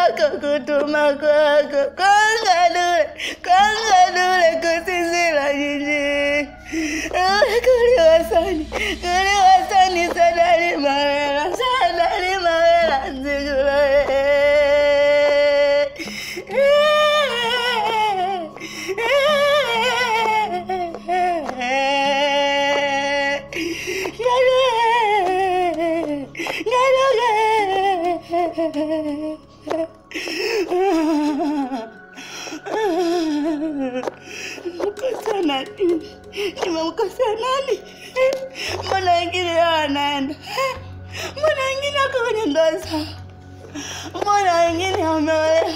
kakutuma kwako kangadule kangadule kusizila jiji kuliwasani kuliwasani sadali mawela sadali mawela nzigula Mkosa nani? Nimemkosa nani? Mbona wengine wanaenda? Mbona wengine wako kwenye ndoa zao? Mbona wengine wameolewa?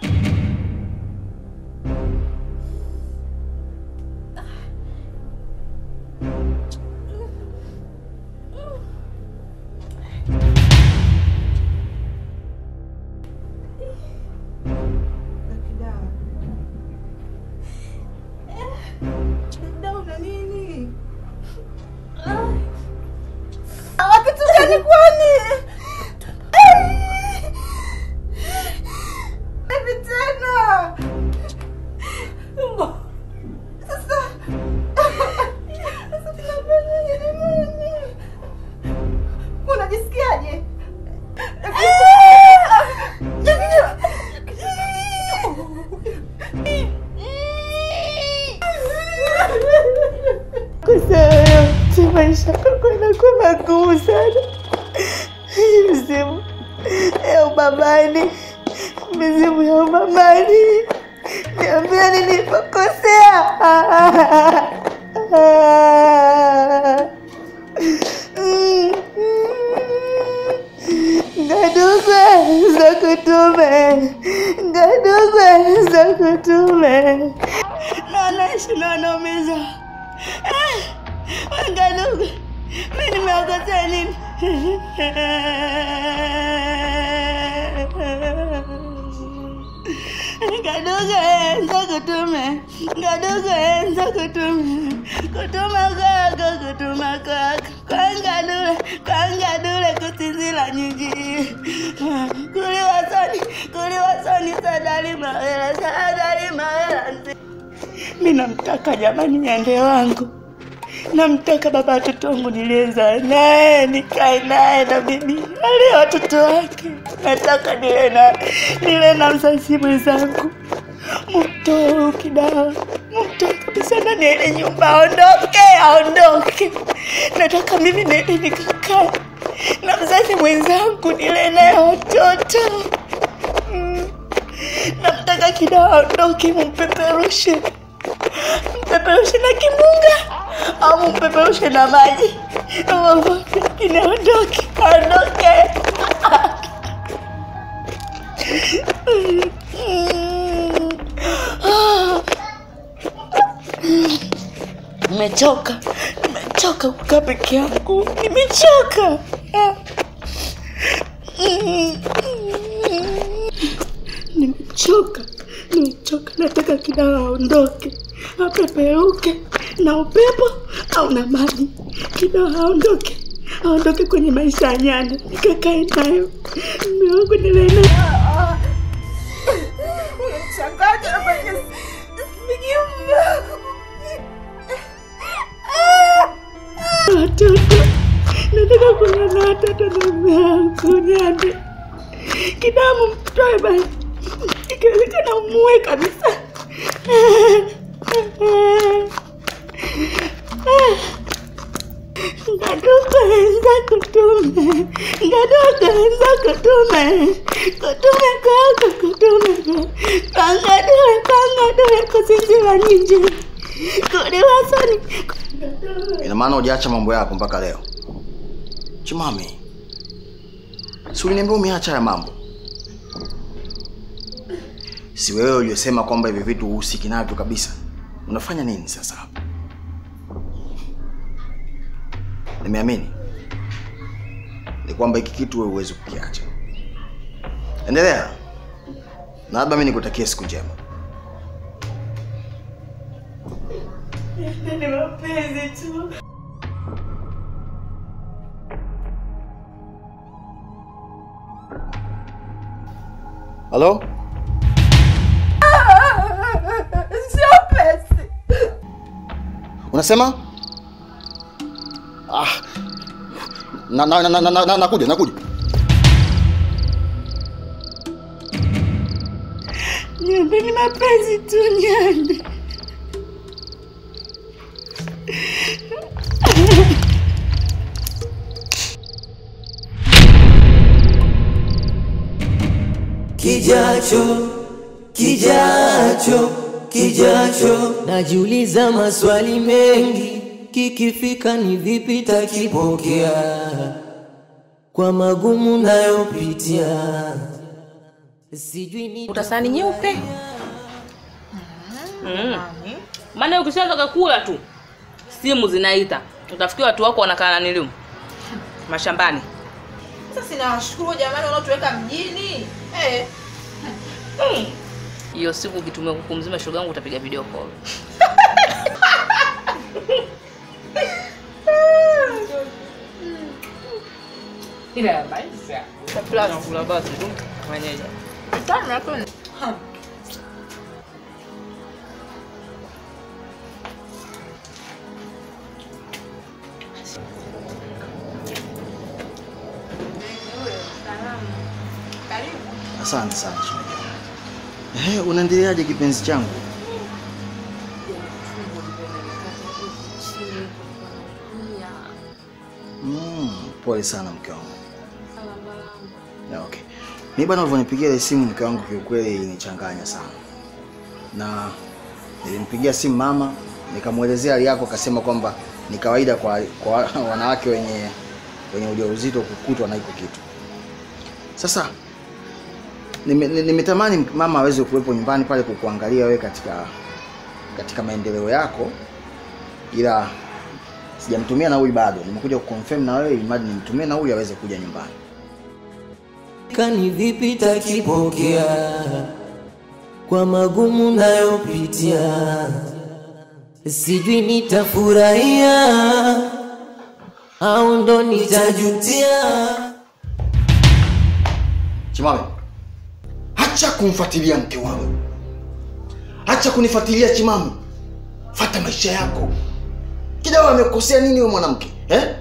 Kitu gani kwani? Hivi tena. Sasa sasa tunafanyaje jamani? Unajisikiaje? Kosa yoyote maisha yako yanakuwa magumu sana. Mizimu ya ubabani, mizimu ya ubabani, niambia nilipokosea. Ngadugwe za kutume, ngadugwe za kutume, nanaishi na wanaumiza Ngadugwe, mi nimeokosea nini? Ngadugwe za kutume, ngadugwe za kutume, kutuma kwako, kutuma kwako, kwangadule, kwangadule kusinzila nyinji, kuliwasoni, kuliwasoni, sadali mawela, sadali mawela nzi mi namtaka jamani, nyande wangu, namtaka baba watoto wangu nilieza naye nikae naye na mimi ale watoto wake. Nataka nile na nile na mzazi mwenzangu, mtoe huyu kidawa, mtoe kabisa ndani ya ile nyumba, aondoke, aondoke. Nataka mimi niende nikakae na mzazi mwenzangu, nile naye watoto Mm. Namtaka kidawa aondoke, mumpeperushe mpeperushe na kimunga au mpeperushe na maji, lakini aondoke, aondoke. Nimechoka, nimechoka kukaa peke yangu, nimechoka. Nimechoka, nimechoka. Nataka kidawa aondoke, apeperuke na upepo au na maji. Kidawa aondoke, aondoke kwenye maisha ya nyanda, nikakae nayo mume wangu nilee naye. Unamshangaza nafanya sijui watoto nataka kuona na watoto na mume wangu nyande kidamu mtoe basi ikiwezekana umue kabisa ngaduka enza kutume ngaduka enza kutume kutume kwako kutume kangadue kangadue kusinzira ninje kuliwasoni Ina maana hujaacha mambo yako mpaka leo? Chimami, si uliniambia umeacha haya mambo? Si wewe uliyosema kwamba hivi vitu uhusiki navyo kabisa? Unafanya nini sasa hapa? Nimeamini ni kwamba hiki kitu wewe huwezi kukiacha. Endelea, na labda mimi nikutakie siku njema. ni mapenzi tu Halo? Sio pesi. Unasema? Ah. Na na na na, na, na nakuja, nakuja. Nyande ni mapenzi tu Nyande. Kijacho, kijacho, kijacho, najiuliza maswali mengi, kikifika ni vipi takipokea, kwa magumu nayopitia, sijui ni utasani nyeupe mm. maana ukishaanza kula tu simu zinaita utafikia watu wako wanakaa na niliu mashambani Sasa sinawashukuru jamani wanaotuweka mjini. Eh. hiyo siku ukitumia kuku mzima shoga yangu utapiga video call Chakula nakula basi tu mwenyeji Sana tu. Asante sana shemeji. Eh, unaendeleaje kipenzi changu? Mm, pole sana mke wangu. Ya, okay. Mimi bwana ulivyonipigia ile simu mke wangu kiukweli ilinichanganya sana. Na nilimpigia simu mama nikamwelezea hali yako akasema kwamba ni kawaida kwa, kwa wanawake wenye wenye ujauzito kukutwa na hiko kitu. Sasa nime- ni- nimetamani mama aweze kuwepo nyumbani pale kukuangalia wewe katika katika maendeleo yako, ila sijamtumia nauli bado. Nimekuja kuconfirm na wewe ili mradi nimtumie nauli aweze kuja nyumbani. kani vipi takipokea, kwa magumu nayopitia, sijui nitafurahia au ndo nitajutia. Chimame, acha kumfuatilia mke wangu, acha kunifuatilia Chimame, fata maisha yako. Kidawa amekukosea nini wewe mwanamke eh?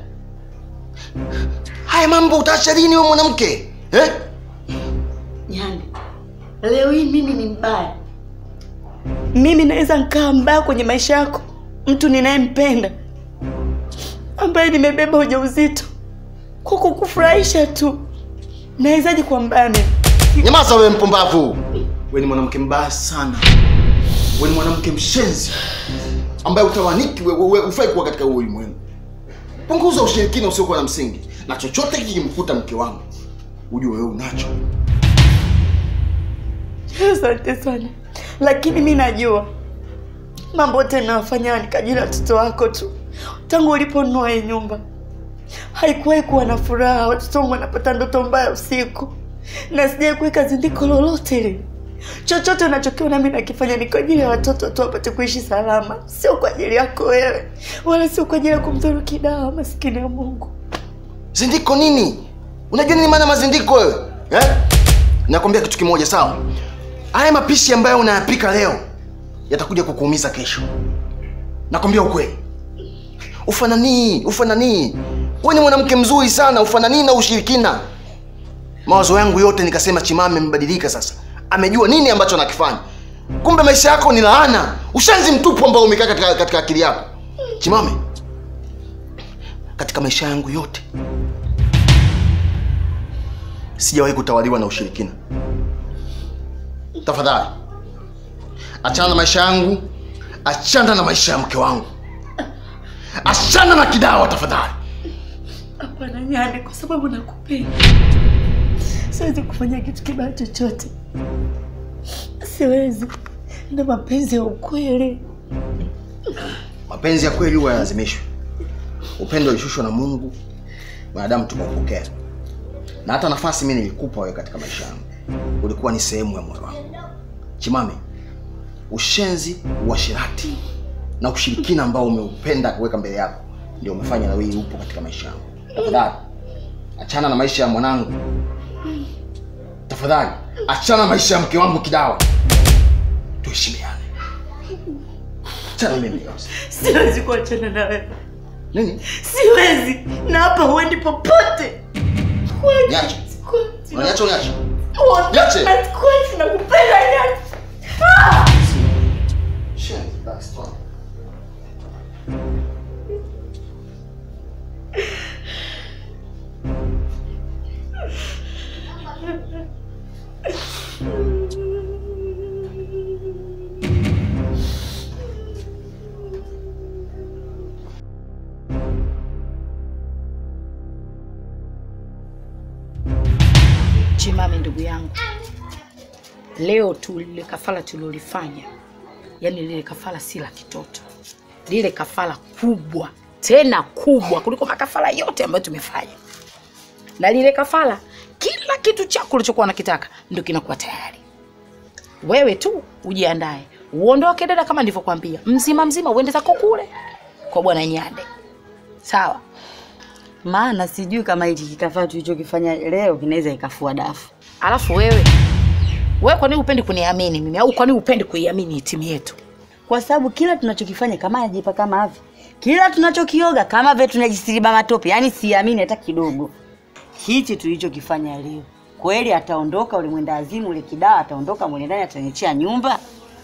Haya mambo utaacha lini wewe mwanamke eh? Nyande, leo hii mimi ni mbaya? Mimi naweza nkaa mbaya kwenye maisha yako, mtu ninayempenda ambaye nimebeba ujauzito kwa kukufurahisha tu, nawezaje kuwa mbaya mimi? Nyamaza wewe mpumbavu. Wewe ni mwanamke mbaya sana. Wewe ni mwanamke mshenzi ambaye utawaniki wewe wewe ufai kuwa katika huu ulimwengu. Punguza ushirikina usiokuwa na msingi. Na chochote kikimkuta mke wangu, ujue wewe unacho. Asante sana, lakini mi najua mambo yote ninayofanya ni kwa ajili ya watoto wako tu. Tangu uliponunua hii nyumba haikuwahi kuwa na furaha, watoto wangu wanapata ndoto mbaya usiku, na sijai kuweka zindiko lolote lile. Chochote unachokiona mi nakifanya ni kwa ajili ya watoto tu wapate kuishi salama, sio kwa ajili yako wewe, wala sio kwa ajili ya kumdhuru Kidawa, maskini ya Mungu. Zindiko nini? Unajua nini maana mazindiko wewe? Eh? Nakwambia kitu kimoja sawa? Haya mapishi ambayo unayapika leo yatakuja kukuumiza kesho. Nakwambia ukweli. Ufananii, ufananii. Wewe ni mwanamke mzuri sana, ufananii na ushirikina. Mawazo yangu yote nikasema Chimame amebadilika sasa. Amejua nini ambacho anakifanya. Kumbe maisha yako ni laana, ushenzi mtupu ambao umekaa katika, katika akili yako. Chimame, katika maisha yangu yote sijawahi kutawaliwa na ushirikina. Tafadhali achana na maisha yangu, achana na maisha ya mke wangu, achana na Kidawa tafadhali. Hapana Nyande, kwa sababu nakupenda, siwezi kufanya kitu kibaya chochote, siwezi. Ndo mapenzi ya ukweli. Mapenzi ya kweli huwa yalazimishwi. Upendo ulishushwa na Mungu, wanadamu tukaupokea. Na hata nafasi mimi nilikupa wewe katika maisha yangu, ulikuwa ni sehemu ya moyo wangu. Chimame, ushenzi, uasherati na ushirikina ambao umeupenda kuweka mbele yako ndio umefanya na wewe upo katika maisha yangu. Tafadhali achana na maisha ya mwanangu, tafadhali Achana maisha ya mke wangu Kidawa, tuheshimiane. Achana mimi. Siwezi kuachana na wewe, Nini? siwezi, na hapa huendi popote. Huendi. Niache. Sikuachi. Unaniacha uniache? Huendi. Niache. Sikuachi, nakupenda, niache. Ah! Chimame ndugu yangu, leo tu lile kafara tulilolifanya, yani lile kafara si la kitoto, lile kafara kubwa tena kubwa kuliko makafara yote ambayo tumefanya, na lile kafara, kila kitu chako ulichokuwa unakitaka ndio kinakuwa tayari. Wewe tu ujiandae, uondoke dada, kama nilivyokuambia, mzima mzima, uende zako kule kwa bwana Nyande, sawa? maana sijui kama hichi kikafaa tulichokifanya leo kinaweza ikafua dafu. Alafu wewe wewe, kwa nini upendi kuniamini mimi au kwa nini upendi kuiamini timu yetu? kwa sababu kila tunachokifanya kama ajipa kama hivi, kila tunachokioga kama vile tunajisiriba matope, yani siamini hata kidogo. Hichi tulichokifanya leo kweli, ataondoka ule mwenda azimu ule kidawa, ataondoka mule ndani, ataniachia nyumba.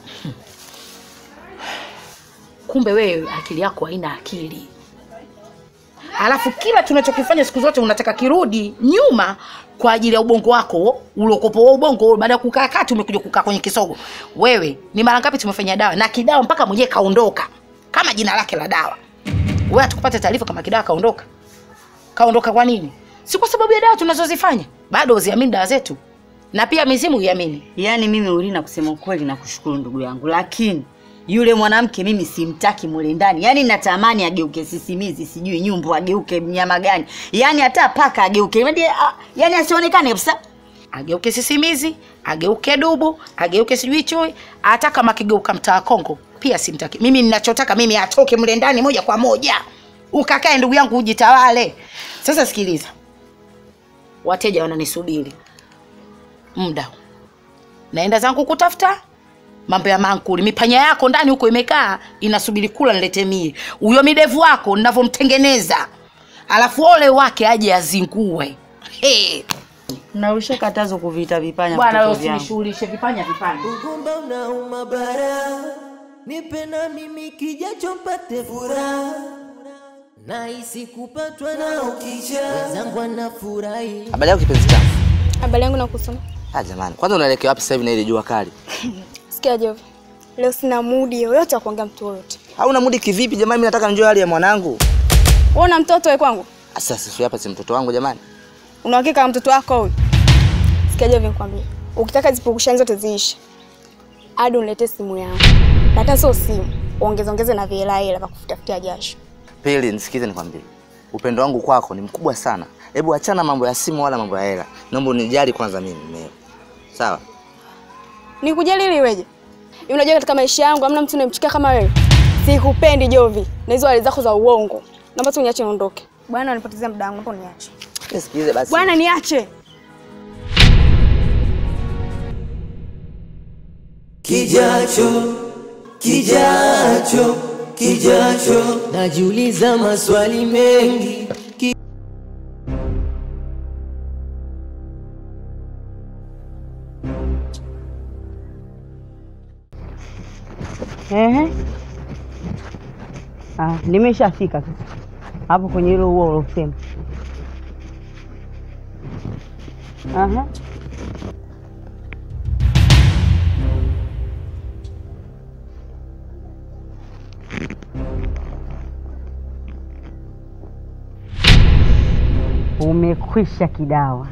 Kumbe wewe akili yako haina akili. Alafu kila tunachokifanya siku zote unataka kirudi nyuma kwa ajili ya ubongo wako uliokopo wa ubongo. Baada ya kukaa kati, umekuja kukaa kwenye kisogo. Wewe ni mara ngapi tumefanya dawa na kidawa mpaka mwenyewe kaondoka kama jina lake la dawa. Wewe hatukupata taarifa kama kidawa kaondoka. Kaondoka kwa nini? Si kwa sababu ya dawa tunazozifanya. Bado uziamini dawa zetu, na pia mizimu iamini. Yaani mimi Ulina, kusema ukweli, nakushukuru ndugu yangu, lakini yule mwanamke mimi simtaki mule ndani. Yaani natamani ageuke sisimizi, sijui nyumbu, ageuke mnyama gani, yaani hata paka ageuke, yaani ah, yaani asionekane kabisa. ageuke sisimizi, ageuke dubu, ageuke sijui chui, hata kama akigeuka mtaa Kongo pia simtaki. Mimi ninachotaka mimi atoke mle ndani moja kwa moja, ukakae ndugu yangu, ujitawale. Sasa sikiliza, wateja wananisubiri muda, naenda zangu kutafuta mambo ya mankuli. Mipanya yako ndani huko imekaa inasubiri kula, nilete mie huyo midevu wako ninavyomtengeneza, alafu ole wake aje azingue. Hey. Na ushakatazwa kuvita vipanya Bwana wewe vitoto vyangu. usinishughulishe vipanya vipanya. Ugumba unauma bara, nipe na mimi kijacho mpate furaha, nahisi kupatwa na ukija, wenzangu anafurahi. Habari yako kipenzi changu? Habari yangu nakusoma. Ah, jamani, kwanza unaelekea wapi sasa hivi na ile jua kali? Sikia Jovi, leo sina mudi yoyote wa kuongea mtu yoyote. Hauna mudi kivipi jamani? Mimi nataka njoo hali ya mwanangu. Wewe una mtoto wewe kwangu? Sasa sisi hapa si mtoto wangu jamani. Una uhakika na mtoto wako huyu? Sikia Jovi, nikwambie. Ukitaka zipukushani zote ziishe. Hadi uniletee simu yangu. Na hata sio simu, ongeza ongeze na vihela hela vya kufutafutia jasho. Pili, nisikize nikwambie. Upendo wangu kwako ni mkubwa sana. Hebu achana mambo ya simu wala mambo ya hela. Naomba unijali kwanza mimi mwenyewe. Sawa? Nikujali ili iweje? Hivi Unajua katika maisha yangu hamna mtu unayemchukia kama wewe. Sikupendi Jovi. Na hizo hali zako za uongo. Naomba tu niache niondoke. Bwana unanipotezea muda wangu, naomba uniache. Nisikilize basi. Bwana niache. Kijacho, kijacho, kijacho, najiuliza maswali mengi. Ki Ehe. Ah, nimeshafika sasa hapo kwenye hilo ua ulosema. Aha. Umekwisha kidawa.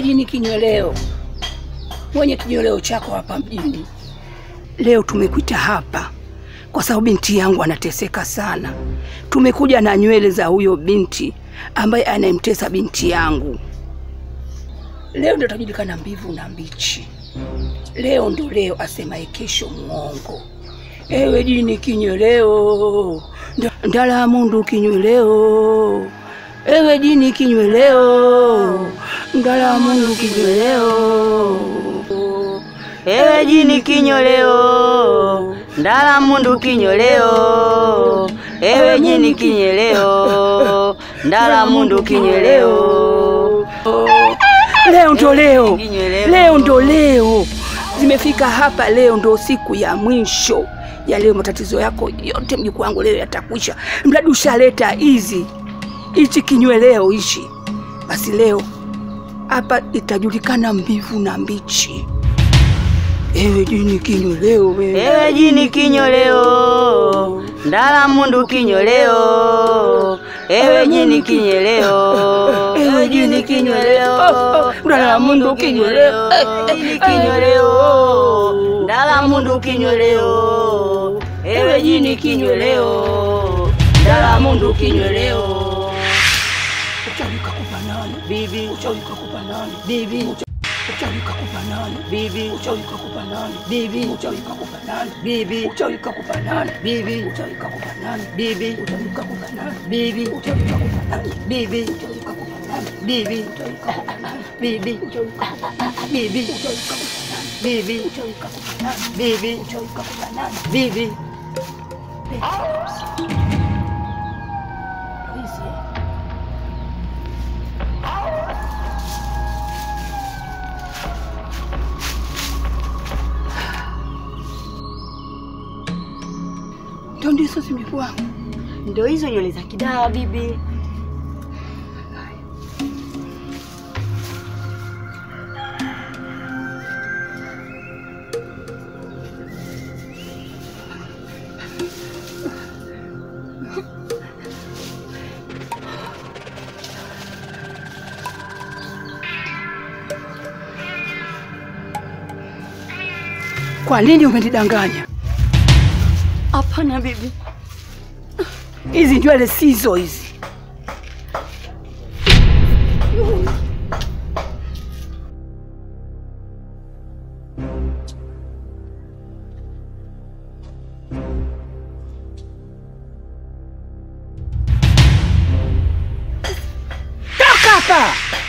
Ewe jini kinyweleo, mwenye kinyweleo chako hapa mjini, leo tumekuita hapa kwa sababu binti yangu anateseka sana. Tumekuja na nywele za huyo binti ambaye anayemtesa binti yangu. Leo ndio tajulikana mbivu na mbichi. Leo ndo leo, asemaye kesho mwongo. Ewe jini kinyweleo, nda- ndala mundu kinyweleo. Ewe jini kinyweleo, ndala mundu kinyweleo. Ewe jini kinyoleo, ndala mundu kinyoleo. Ewe jini kinyoleo, ndala mundu kinyoleo. Leo ndo leo, Kinyweleo. leo ndo leo, zimefika hapa. Leo ndo siku ya mwisho ya leo. Matatizo yako yote mjukuu wangu leo yatakwisha, mradi ushaleta hizi hichi kinyweleo hichi. Basi leo hapa itajulikana mbivu na mbichi. Ewe jini kinyweleo wewe. Ewe jini kinyoleo, ndala mundu kinyoleo. Ewe jini kinyoleo, ewe jini kinyoleo, ndala mundu kinyweleo. jini kinyoleo, ndala mundu kinyoleo. Ewe jini kinyoleo, ndala mundu kinyoleo. Uchawi kakupa nani? Bibi, Uchawi kakupa nani? bibi, Uchawi kakupa nani? bibi, Uchawi kakupa nani? bibi, Uchawi kakupa nani? bibi, Uchawi kakupa nani? bibi, Uchawi kakupa nani? bibi, Uchawi kakupa nani? bibi, Uchawi kakupa nani? bibi, Uchawi kakupa nani? bibi, Uchawi kakupa nani? bibi, Uchawi kakupa nani? bibi, Uchawi kakupa nani? bibi, Uchawi kakupa nani? bibi, Uchawi kakupa nani? bibi. Hizi, eh? Ndio ndizo zimekuwa Ndo hizo nywele za kidawa bibi. Kwa nini umenidanganya? Hapana bibi, Hizi nywele sizo hizi. Toka hapa!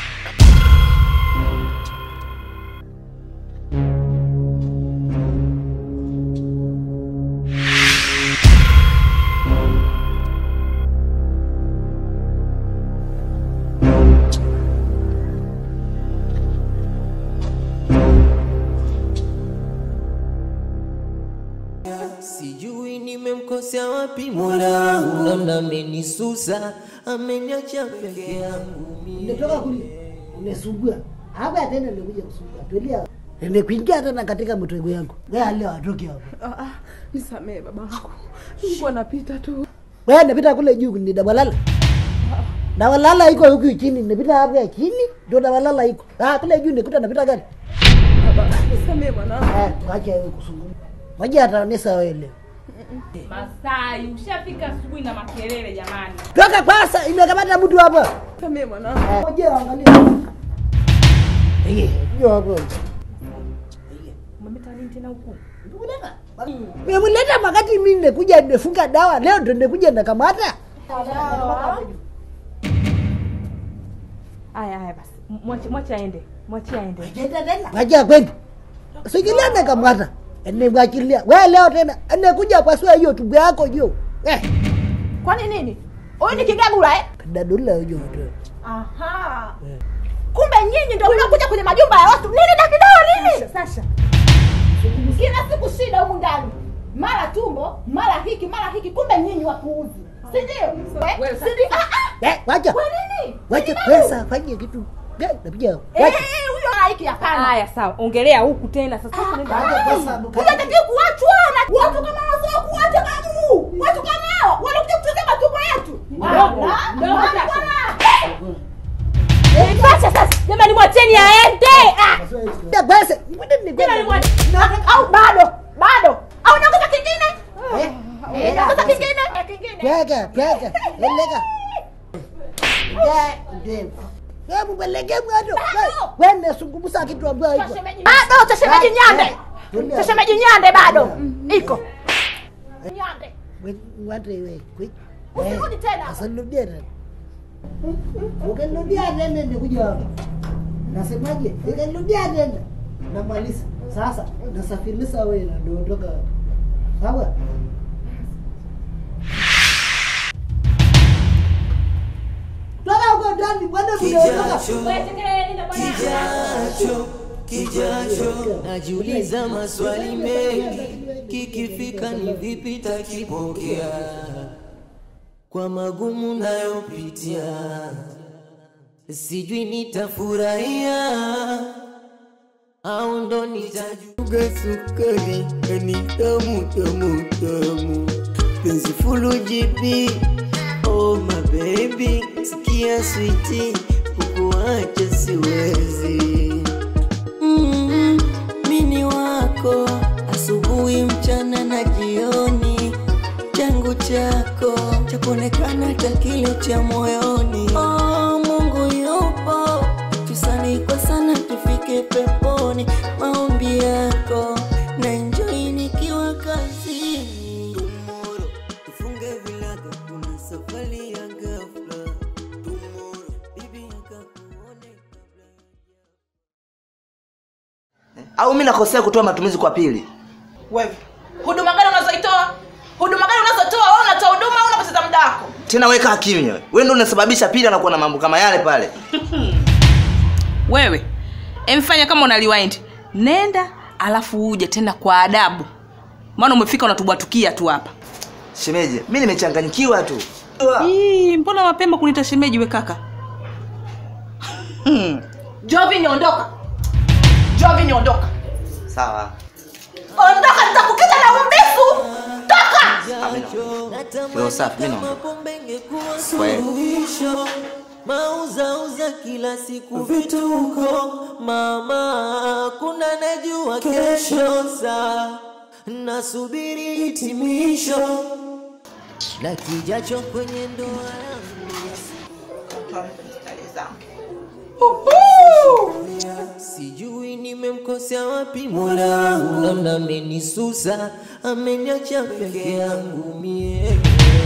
Sijui nimemkosea wapi Mola wangu, namna amenisusa, ameniacha peke yangu mimi. Nimetoka kule umesumbua hapa tena, nimekuja kusumbua. Tulia, nimekuingia tena katika mtego yangu. Wewe leo atoki hapa. Ah, ah, nisamee babangu, nilikuwa napita tu. Wewe napita kule juu ni dabalala. Dabalala iko huku chini, nimepita hapa ya chini ndio dabalala iko. Ah, kule juu nikuta napita gari. Baba, nisamee mwanangu. Ah, tuache wewe kusumbua. Moja ataonesa wewe leo. Masai, ushafika asubuhi na makelele jamani. Toka kwanza, imekamata mtu hapa. Nisamee mwanangu. Moja angalia. Eh, ndio hapo. Umemeta nini tena huku? Nimemleta wakati mimi nimekuja nimefunga dawa, leo ndio nimekuja nakamata. Aya, aya basi. Mwache mwache aende. Mwache aende. Wacha kwenda. Sikilia nakamata. Nimwachilia. Wewe leo tena nimekuja pasua hiyo tumbo yako juu. Eh, Kwani nini? Huyu ni kigagula eh? dadula hiyo tu. Aha. Kumbe nyinyi ndio mnakuja kwenye majumba ya watu. Nini na kidawa nini? Sasha. Kila siku shida humu ndani. Mara tumbo, mara hiki, mara hiki. Kumbe nyinyi wapuuzi. Si ndio? Eh? Si ndio? Ah ah. Eh, wacha. Kwa nini? Wacha Nini bado? pesa fanye kitu. Eh, napiga. Eh, Wacha. huyo hiki hapana. Haya sawa. Ongelea huku tena sasa. Wacha pesa. Unatakiwa kuachwa na watu kama wasio kuacha babu. Watu kama hao wanakuja kuchezea matumbo yetu. Mdogo, mdogo Bwana, sasa. bwana. Eh, Sasa sasa. Jamani mwacheni aende. Ah. Ya basi. Jamani mwacheni. Au bado? Bado? Au nakuta kingine? Eh, nakuta kingine? Kingine. Pyaga, pyaga. Eleka. Ya, ndio. Hebu peleke bado. Wewe unasungumusa kitu ambacho haiko. Bado cha shemeji Nyande. Cha shemeji Nyande bado. Iko. Nyande. Watu wewe. Usirudi tena. Asirudia tena. Ukirudia tena nikuja hapa. Nasemaje? Ukirudia tena namaliza. Sasa nasafirisha wewe na ndoondoka. Sawa? Toka huko ndani bwana mnaondoka. Kijacho, kijacho, najiuliza maswali mengi, kikifika ni vipi takipokea kwa magumu nayopitia, sijui nitafurahia au ndo nitajuga sukari ni tamu tamu tamu, penzi fulu jipi oh my baby, sikia switi, kukuacha siwezi mm, mini wako asubuhi, mchana na jioni, changu chako cha kuonekana hata kile cha moyoni. Oh, Mungu yupo, tusali kwa sana tufike peponi, maombi yako na enjoy nikiwa kazini. Tomorrow tufunge vilago, kuna safari ya ghafla. Tomorrow bibi akakuone au mi nakosea kutoa matumizi kwa pili Wewe. Huduma gani unazoitoa? Huduma gani unazotoa? Wewe unatoa huduma au unapoteza muda wako? tena weka kimya wewe ndio unasababisha pili anakuwa na mambo kama yale pale Wewe. Emfanya kama una rewind. Nenda alafu uje tena kwa adabu. Maana umefika unatubwatukia tu hapa. shemeji mi nimechanganyikiwa tu Ii, mbona mapema kuniita shemeji we kaka? Jovi niondoka. Jovi niondoka. sawa Ondoka nitakukita na umbifu. Toka. Roho safi mi naomba Kweli. suluhisho mauzauza kila siku vituko mama kuna najua kesho saa nasubiri hitimisho na kijacho kwenye ndoa yangu sijui nimemkosea wapi mola wangu namna amenisusa ameniacha peke yangu mie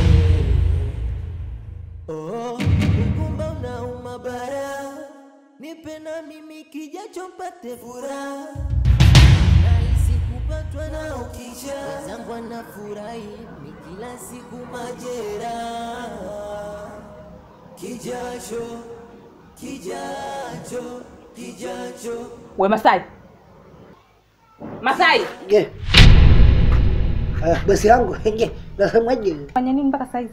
oh, ukumba unauma bara nipe na mimi kijacho mpate furaha nahisi kupatwa na ukisha wenzangu anafurahi ni kila siku majeraha kijacho kijacho kijacho We Masai. Masai. Je. Ah, basi yangu. Je, nasemaje? Fanya nini mpaka saizi?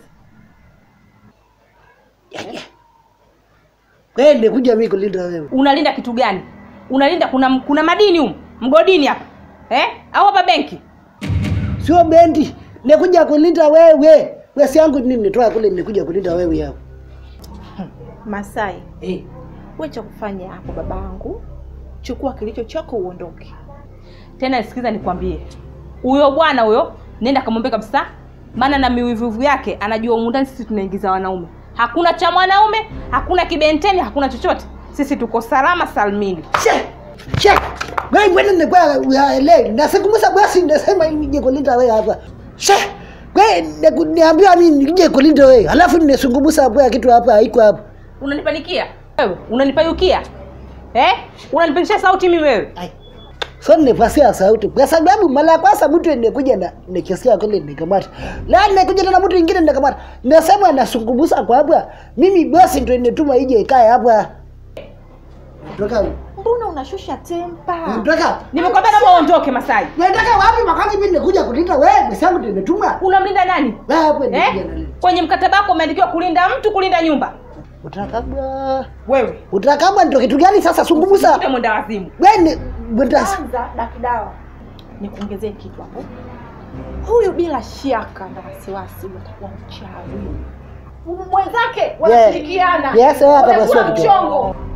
Wewe nimekuja mimi kulinda wewe. Unalinda kitu gani? Unalinda kuna kuna madini humu, mgodini hapa. Eh? Au hapa benki? Sio bendi. Nimekuja kulinda wewe. Basi yangu nini nitoa kule nimekuja kulinda wewe hapo. Masai, Eh. wewe cha kufanya hapo babangu, chukua kilicho chako uondoke. Tena sikiza nikwambie. Huyo bwana huyo nenda kamwambie kabisa. Maana na miwivuvu yake anajua humu ndani sisi tunaingiza wanaume. Hakuna cha mwanaume, hakuna kibenteni, hakuna chochote. Sisi tuko salama salmini. Che. Che. Wewe mbona nimekuwa uyaelewi? Nasikumbusha basi nasema nije kulinda wewe hapa. Che. Wewe niku- niambiwa mimi nije kulinda wewe. Alafu ninasungumusa hapo ya kitu hapa haiko hapa. Unanipanikia? Wewe unanipayukia? Eh? Unanipanisha sauti mimi wewe? So nipasia sauti kwa sababu mara ya kwanza mtu nikuja na nikisikia kule nikamata. La nikuja na mtu mwingine nikamata. Nasema nasungumusa kwa hapa. Mimi bosi ndio ninetuma ije ikae hapa. Toka. Mbona unashusha tempa? Toka. Nimekwambia naomba uondoke Masai. Nataka wapi makati mimi nikuja kulinda wewe? Bosi yangu ndio nimetuma. Unamlinda nani? Wewe hapo ndio Eh? Kwenye mkataba wako umeandikiwa kulinda mtu, kulinda nyumba. Utakabwa. Wewe. Utakabwa ndio kitu gani sasa sungumusa? Wewe mwenda wazimu. Wewe ni mwenda Kwanza dakidawa, nikuongezee kitu hapo. Huyu bila shaka na wasiwasi utakuwa mchawi. Mwenzake wanashirikiana. Yes, wewe hata Utakuwa basi kitu. mchongo.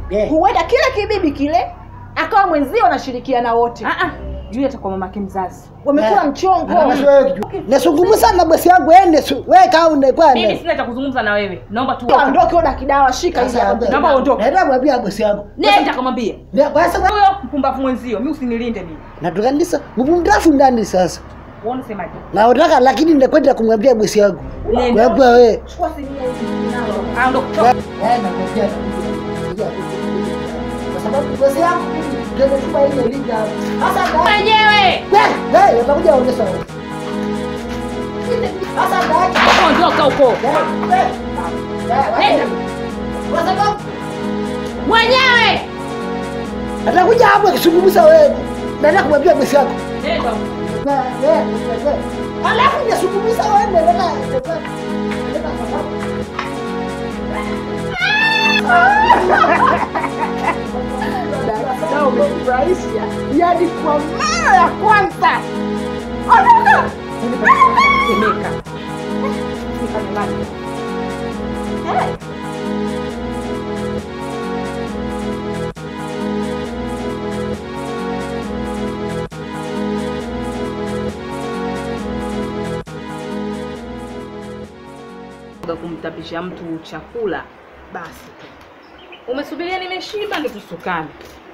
huenda kile kibibi kile akawa mwenzio anashirikiana wote juu atakuwa mamake mzazi wamekula mchongo nasungumusa na bosi yangu ende su we kaa unekwa mimi sina cha kuzungumza na wewe naomba tu ondoke oda kidawa shika hizi hapa. naomba uondoke naenda kumwambia bosi yangu nenda kamwambia basi huyo mpumbavu mwenzio mimi usinilinde mimi natukanisa mpumdafu ndani sasa uone semaje naotaka lakini nakwenda kumwambia bosi yangu Nenda. kwambia we chukua simu hiyo ah ndo kutoka kwa sababu bosi yangu tumetuma ile linda hasa mwenyewe wewe utakuja onyesha wewe hasa ndaacha ondoka huko nenda kwa sababu mwenyewe atakuja hapo akizungumza wewe naenda kumwambia bosi yako nenda alafu nisungumza wewe nenda Sasa umefurahisha yaani kwa mara ya kwanza ondoka semeka nikamemani kumtapisha mtu chakula basi tu umesubiria nimeshiba ndo tusukane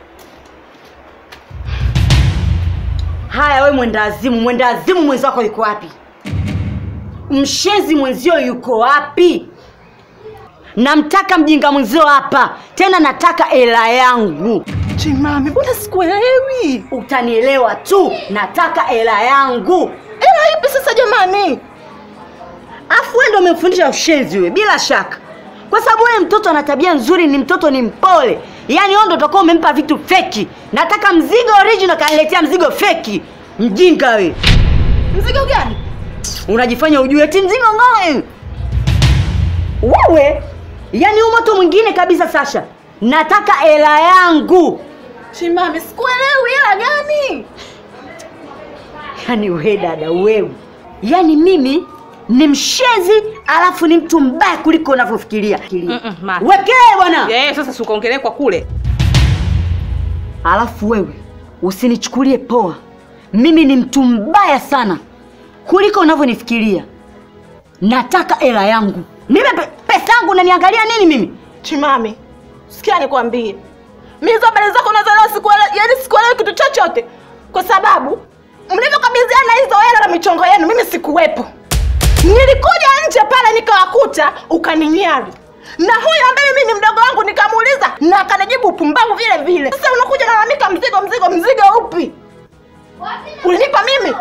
Haya, we mwendazimu, mwendazimu mwenzako yuko wapi? Mshenzi mwenzio yuko wapi? Namtaka mjinga mwenzio hapa, tena nataka hela yangu. Chimami, mbona sikuelewi? Utanielewa tu, nataka hela yangu. Hela ipi sasa jamani? Afu wewe ndio umemfundisha ushenzi wewe, bila shaka, kwa sababu wewe mtoto ana tabia nzuri, ni mtoto ni mpole. Yaani wewe ndio utakuwa umempa vitu feki. Nataka mzigo original, kaniletea mzigo feki. Mjinga wewe. Mzigo gani? Unajifanya ujue eti mzigo ng'oe. Wewe yaani huu moto mwingine kabisa Sasha. Nataka hela yangu. Chimami, sikuelewi hela gani? Yaani wewe dada wewe. Yaani mimi ni mshezi alafu ni mtu mbaya kuliko unavyofikiria. Wekee bwana. Eh, sasa sikaongelee kwa kule. Alafu wewe usinichukulie poa. Mimi ni mtu mbaya sana kuliko unavyonifikiria. Nataka hela yangu. Mimi pe- pesa yangu unaniangalia nini mimi? Chimami, sikia nikwambie. Mimi hizo habari zako unazoelewa sikuelewi, yaani sikuelewi kitu chochote. Kwa sababu mlivyokabidhiana hizo hela na michongo yenu mimi sikuwepo. Nilikuja nje pale nikawakuta ukaninyari. Na huyu ambaye mimi ni mdogo wangu nikamuuliza na akanijibu upumbavu vile vile. Sasa unakuja nalalamika mzigo mzigo mzigo upi? Ulinipa mimi?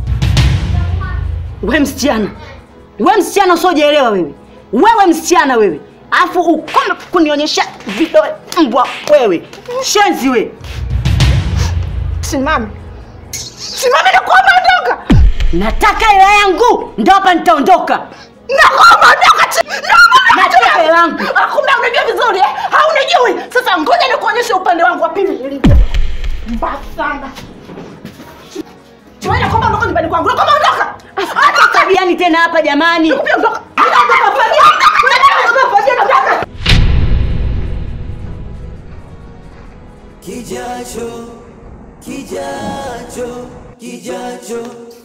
We msichana, we msichana usiojielewa wewe, wewe msichana wewe, alafu ukome kunionyesha vidole mbwa wewe, shenzi we. Simami, simami, nakuomba ondoka. Nataka hela yangu, ndo hapa nitaondoka. Nakuomba ondoka, chi- naomba ondoka. Nataka hela yangu. Ah, Kumbe unajua vizuri eh? Haunijui. Sasa ngoja nikuonyeshe upande wangu wa pili nilivyo. Mbaya sana. Tuende kwamba ondoka nyumbani kwangu. Nakwambia ondoka. Hata tabiani tena hapa jamani. Nakwambia ondoka. Ondoka, Fadia. Ondoka, Fadia, ondoka. Kijacho, kijacho, kijacho.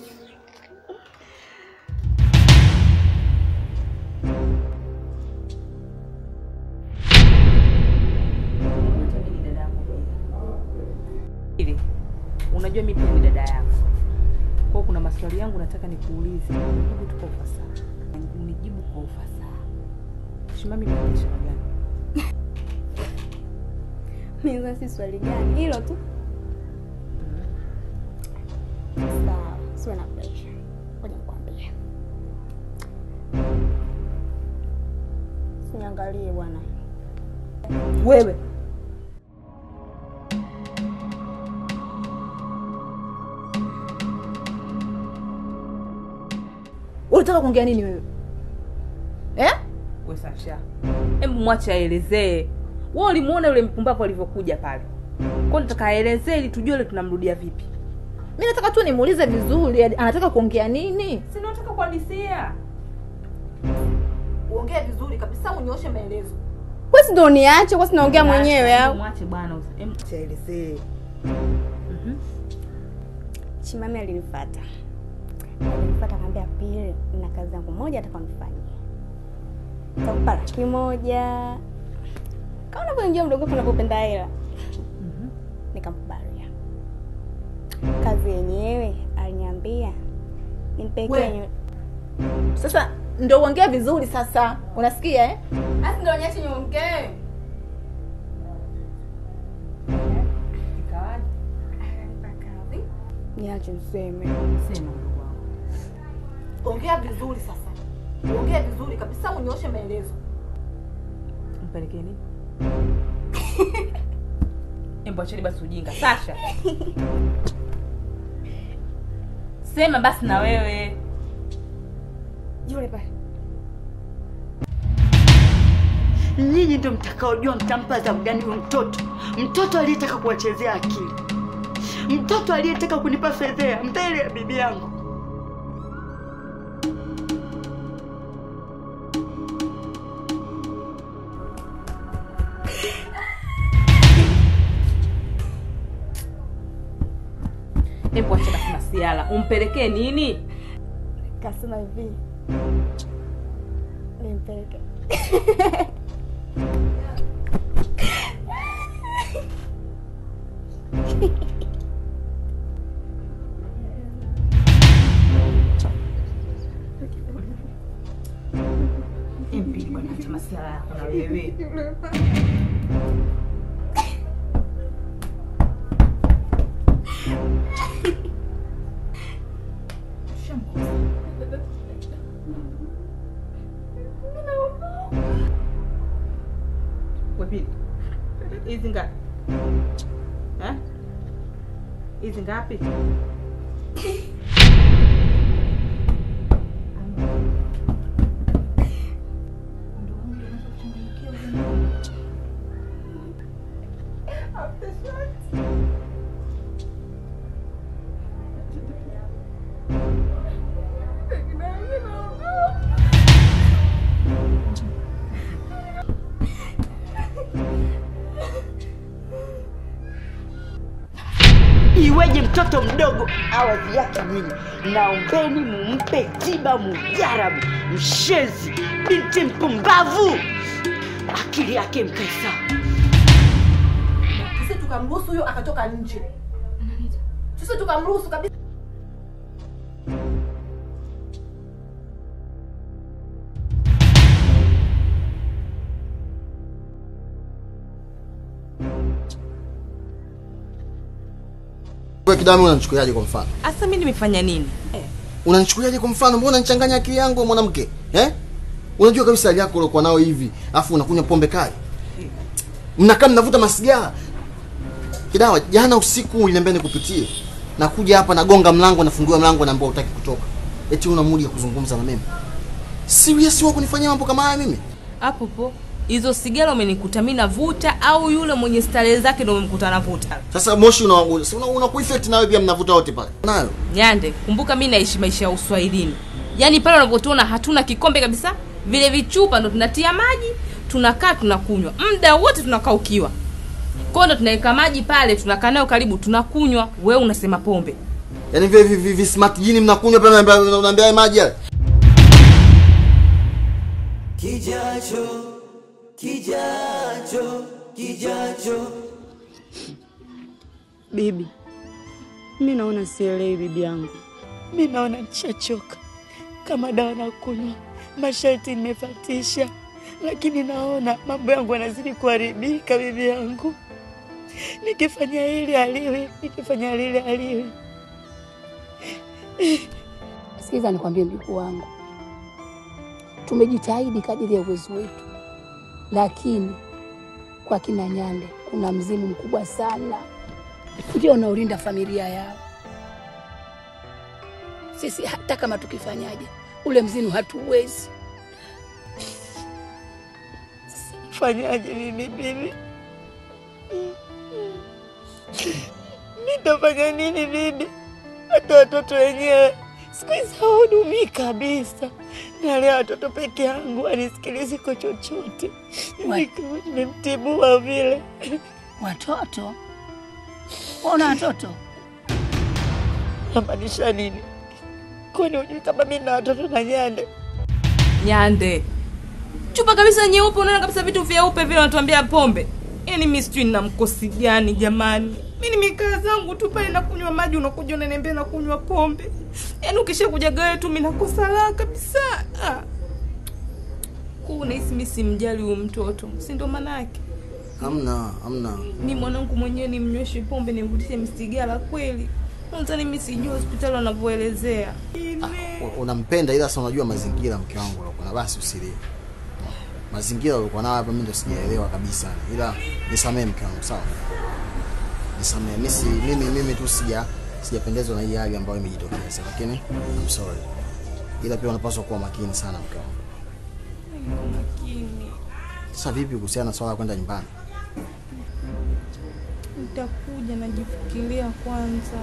Hivi unajua mimi pia ni dada yako, kwa hiyo kuna maswali yangu nataka nikuulize, unijibu tu kwa ufasaha, unijibu kwa ufasaha. Shimami, ni biashara gani? Niza si swali gani hilo tu. Sawa, siwe na pressure. Ngoja nikwambie. Siniangalie bwana. Wewe. Unataka kuongea nini wewe? Eh? We Sasha, hebu mwache aelezee. Wewe ulimuona yule mpumbavu alivyokuja pale, kwa hiyo nataka aelezee ili tujue ile tunamrudia vipi. Mimi nataka tu nimuulize vizuri, anataka kuongea nini? Si nataka kuhadisia. Uongee vizuri kabisa, unyooshe maelezo. Kwani ndo niache? Kwani naongea mwenyewe au? Mwache bwana. usi- em, Chelsea. Chimame alinifuata. Alinifuata akaambia pili, na kazi yangu moja atakanifanyia. Takupa laki moja. Kama unavyojua mdogo wako unavyopenda hela. Nikamkubalia. Kazi yenyewe aliniambia nimpekee We. nyu- Sasa ndo uongea vizuri sasa. Unasikia eh? Basi ndo niache niongee. Niache niseme. Sema mdogo wangu. Ongea vizuri sasa. Ongea vizuri kabisa unyooshe maelezo. Mpelekee nini? Embo acheni basi ujinga. Sasha. Sema basi na wewe. Yule pale. Nyinyi ndio mtakaojua mtampa adhabu gani huyo mtoto, mtoto aliyetaka kuwachezea akili, mtoto aliyetaka kunipa fedhea mbele ya bibi yangu. Embo acha basi masiala. Umpelekee nini? Kasema hivi. Nimpeleke. Embi bwana acha masiala yako na wewe. Wewe hizi ngapi? Eh? Hizi ngapi? Iweje mtoto mdogo awadhi yake nyinyi? Naombeni mumpe tiba mujarabu, mshenzi, binti mpumbavu, akili yake mkae sawa. Sisi tukamruhusu huyo akatoka nje. Sisi tukamruhusu kabisa. Wewe Kidami unanichukuliaje kwa mfano? Asa mimi nimefanya nini? Unanichukuliaje kwa mfano? Mbona unanichanganya akili yangu wewe mwanamke? Eh? Unajua kabisa hali yako uliokuwa nayo hivi, afu unakunywa pombe kali. Mnakaa mnavuta masigara. Kidawa, jana usiku uliniambia nikupitie. Nakuja hapa nagonga mlango, nafungiwa mlango naambia hutaki kutoka. Eti una mudi ya kuzungumza na mimi. Serious wewe kunifanyia mambo kama haya mimi? Hapo po. Hizo sigara umenikuta mimi navuta au yule mwenye starehe zake ndio umemkuta navuta? Sasa moshi una una, una kueffect nawe pia mnavuta wote pale. Nayo. Nyande, kumbuka mimi naishi maisha ya uswahilini. Yaani pale unapotuona hatuna kikombe kabisa, vile vichupa ndo tunatia maji, tunakaa tunakunywa. Muda wote tunakaa ukiwa. Kwa hiyo ndo tunaweka maji pale, tunakaa nayo karibu, tunakunywa. Wewe unasema pombe. Yaani vile vi, vi, vi smart jini mnakunywa pale unaambia unaambia haya maji yale. Kijacho, kijacho, kijacho. Bibi, mi naona sielewi bibi yangu. Mi naona nishachoka, kama dawa na kunywa, masharti nimefatisha, lakini naona mambo yangu yanazidi kuharibika. Bibi yangu, nikifanya hili aliwi, nikifanya lile aliwi. Sikiza nikwambie mjukuu wangu, tumejitahidi kadiri ya uwezo wetu, lakini kwa kina Nyande kuna mzimu mkubwa sana ndio unaolinda familia yao. Sisi hata kama tukifanyaje, ule mzimu hatuwezi. Fanyaje mimi bibi? Nitafanya nini bibi? Hata watoto wenyewe siku hizi hawahudumii kabisa. nalea watoto peke yangu, anisikilizi kwa chochote. Nikiwa nimemtibua vile. Watoto? Una watoto? Namaanisha nini? Kwani hujui kama mi na watoto na Nyande? Nyande chupa kabisa nyeupe, unaona kabisa vitu vyeupe vile, wanatuambia pombe. Yaani mi sijui nina mkosi gani jamani. Mi nimekaa zangu tu pale nakunywa maji, unakuja unaniambia nakunywa pombe. Yaani ukisha kuja gawe tu mi nakosa raha kabisa. Ah. Kwa unahisi mi simjali huyu mtoto, si ndo maana yake? Hamna, hamna. Mi mwanangu mwenyewe nimnyweshe pombe nimrudishe msigara kweli? Nadhani mi sijui hospitali wanavyoelezea. U- Unampenda ila sasa unajua mazingira mke wangu ulikuwa na basi usilie. Mazingira ulikuwa nayo hapa mimi ndo sijaelewa kabisa. Ila nisamee mke wangu sawa? Nisamee. Mimi si mimi mimi tu sija sijapendezwa na hii hali ambayo imejitokeza lakini I'm sorry. Ila pia unapaswa kuwa makini sana mke wangu. Makini. Sasa vipi kuhusiana na swala la kwenda nyumbani? Nitakuja najifikiria kwanza.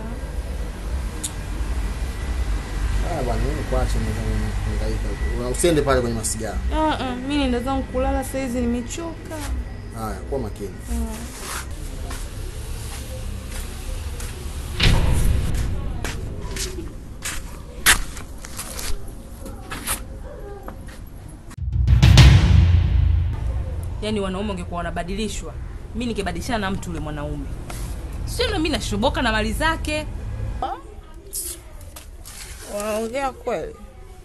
Ah bwana, mimi kuache nihangaika. Una- Usiende pale kwenye masigara. Ah, ah, mi nenda zangu kulala saizi, nimechoka. Haya, kuwa makini. Ah. Yaani wanaume ungekuwa wanabadilishwa, mi ningebadilishana na mtu yule mwanaume, sio ndo mi nashoboka na mali zake. Unaongea kweli?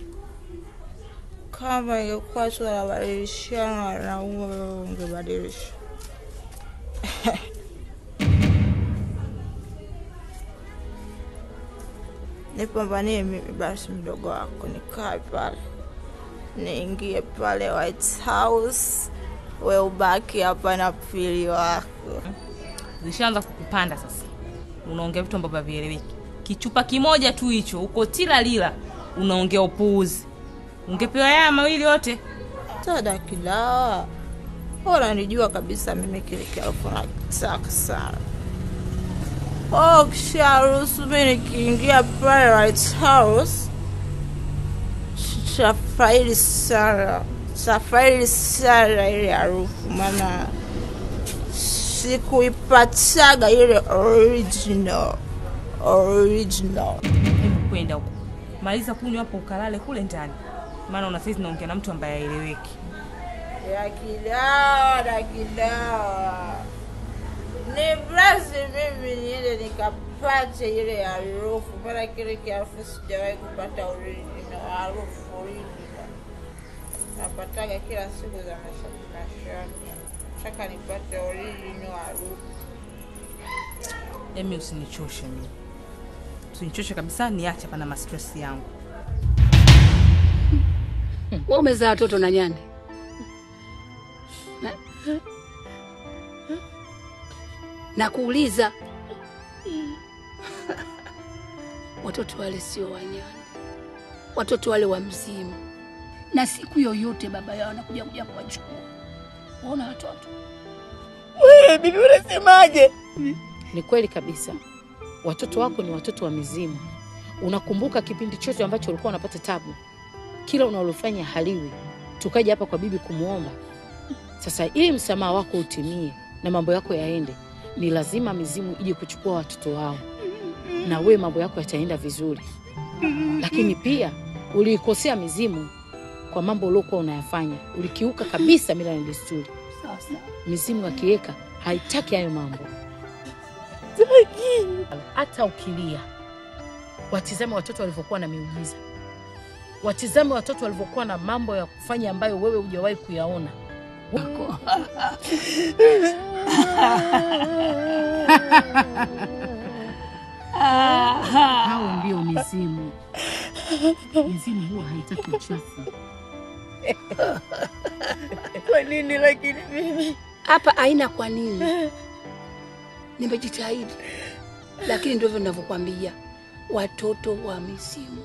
Kama ingekuwa tunabadilishana wanaume, wewe ungebadilisha. Nipambanie mimi basi, mdogo wako, nikae pale, niingie pale White House, we ubaki hapa na pili wako. Zishaanza kukupanda sasa, unaongea vitu ambavyo havieleweki. Kichupa kimoja tu hicho, uko tila lila, unaongea upuuzi. Ungepewa haya mawili yote. Tada kidawa, unanijua kabisa mimi kile kiarufu nakitaka sana. Oh, kisharuhusu mi nikiingia pale White House, tafaidi sana, tafaidi sana ile harufu, maana sikuipataga ile original original. Hebu kwenda huko, maliza kunywa hapo, ukalale kule ndani, maana una saizi naongea na mtu ambaye haeleweki. ya kidawa na kidawa ni basi mimi niende nikapate ile harufu, maana kile kiharufu sijawahi kupata original harufu original. Napataga kila siku za mashati mashati, nataka nipate original harufu. Emi, usinichoshe mimi, usinichoshe kabisa, niache hapa na mastress yangu. Wewe umezaa watoto na Nyande? Na, na kuuliza watoto wale sio wa Nyande, watoto wale wa mzimu, na siku yoyote baba yao anakuja kuja kuwachukua. Waona watoto Wewe bibi unasemaje? Ni kweli kabisa, watoto wako ni watoto wa mizimu. Unakumbuka kipindi chote ambacho ulikuwa unapata tabu, kila unalofanya haliwi, tukaja hapa kwa bibi kumwomba. Sasa ili msamaha wako utimie na mambo yako yaende, ni lazima mizimu ije kuchukua watoto wao, na we mambo yako yataenda vizuri. Lakini pia uliikosea mizimu kwa mambo uliokuwa unayafanya, ulikiuka kabisa mila na desturi. sawa sawa. Mizimu akiweka haitaki hayo mambo. Hata ukilia, watizame watoto walivyokuwa na miujiza, watizame watoto walivyokuwa na mambo ya kufanya ambayo wewe hujawahi kuyaona. Hao ndio mizimu. Mizimu huwa haitaki uchafu. Kwa nini lakini mimi? Hapa haina kwa nini. Nimejitahidi, lakini ndivyo ninavyokwambia, watoto wa mizimu.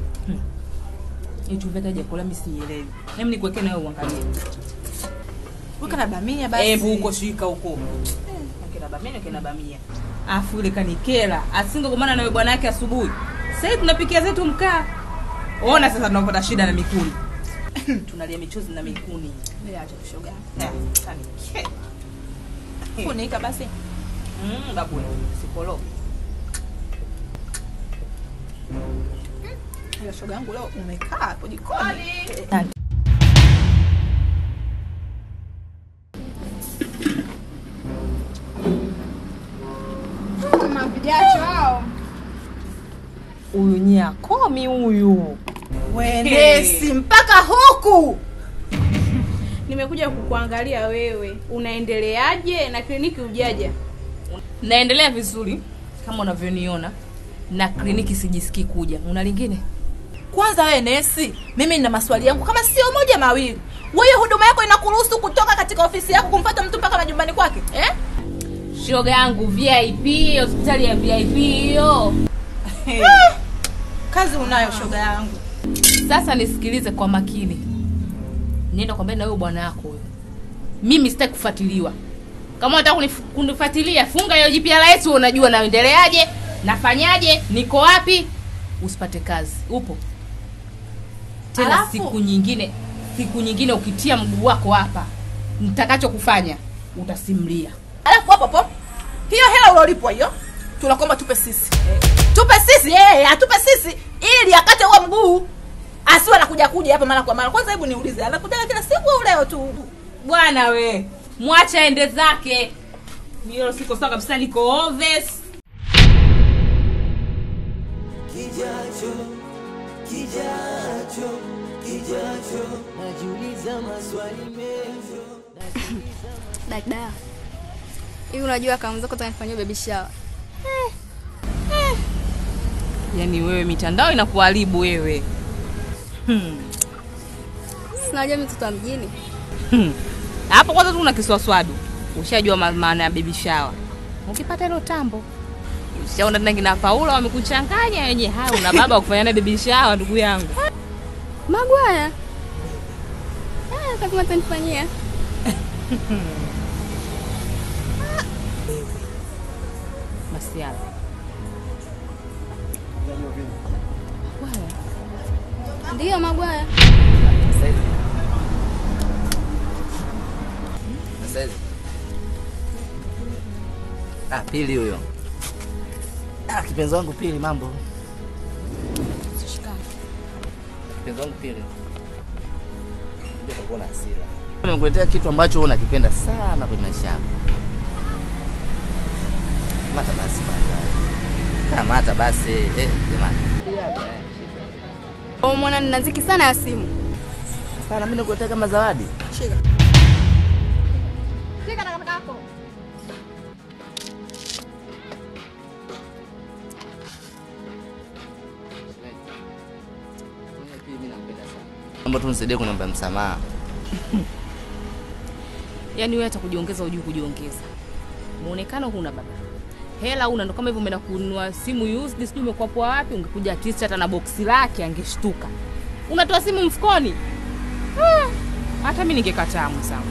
Eti umeweka chakula mimi sielewi. Hebu nikuwekee nawe uangalie. Weka na bamia basi. Hebu huko shika huko. Kina bamia kina bamia. Afu ile kanikela. Asingogomana na yule bwana yake asubuhi. Sasa hivi tunapikia zetu mkaa. Ona sasa tunapata shida na mikuni. Tunalia michuzi na mikuni. Bila acha kushoga. Eh, kanikela. Funika basi. Mm, babu wewe, sipolo. Hiyo shoga yangu leo umekaa hapo jikoni. Mavijacho hao. Huyu nyakomi huyu. Wendesi mpaka huku. Nimekuja kukuangalia wewe, unaendeleaje na kliniki ujaja? Naendelea vizuri kama unavyoniona na kliniki sijisikii kuja. Una lingine? Kwanza wewe nesi, mimi nina maswali yangu kama sio moja mawili. Wewe huduma yako inakuruhusu kutoka katika ofisi yako kumfuata mtu mpaka majumbani kwake eh? Shoga yangu VIP, hospitali ya VIP hiyo. Ah, Kazi unayo shoga yangu. Sasa nisikilize kwa makini. Nenda kwambia na wewe bwana yako huyo. Mimi sitaki kufuatiliwa. Kama unataka kunif- kunifuatilia, funga hiyo GPRS unajua naendeleaje, nafanyaje, niko wapi, usipate kazi. Upo? Tena Alafu- siku nyingine, siku nyingine ukitia mguu wako hapa, nitakacho kufanya utasimlia. Alafu hapo hapo hiyo hela ulolipwa hiyo tunakomba tupe sisi. Tupe sisi eh, atupe sisi ili akate huo mguu. Asiwe anakuja kuja hapa mara kwa mara. Kwanza hebu niulize, anakuja kila siku au leo tu? Bwana we, mwacha ende zake. Mimi siko sawa kabisa, niko obvious. Kijacho, kijacho, kijacho, najiuliza maswali mengi. Dada, hivi unajua kama mzako utanifanyia baby shower? Yaani wewe mitandao inakuharibu wewe. Hmm. Sinajua mimi mtoto wa mjini. Hmm. Hapo kwanza tu una kiswaswadu. Ushajua ma- maana ya baby shower. Ukipata hilo tambo. Ushaona tena kina Paula wamekuchanganya wenye haya una baba wa kufanya na baby shower ndugu yangu. Magwaya. Ah, kama utanifanyia. Masiala. Ndiyo Magwaya. Sasa hivi. Sasa hivi. Ah, pili huyo. Ah, kipenzi wangu pili mambo. Kipenzi wangu pili. Ndio utakuwa na hasira. Nimekuletea kitu ambacho wewe unakipenda sana kwenye maisha yako. Mata basi bwana. Kamata basi. Eh, jamani. Oh, mwana nina ziki sana ya simu. Sana mimi nikuletea kama zawadi. Shika. Shika na kaka yako. Naomba tu nisaidie kuniomba msamaha. Yaani wewe hata kujiongeza hujui kujiongeza. Muonekano huna baba. Hela huna ndo kama hivyo umeenda kununua simu used sijui umekuwa poa wapi ungekuja at least hata na boksi lake angeshtuka. Unatoa simu mfukoni. Ah, Hata mimi ningekataa msangu.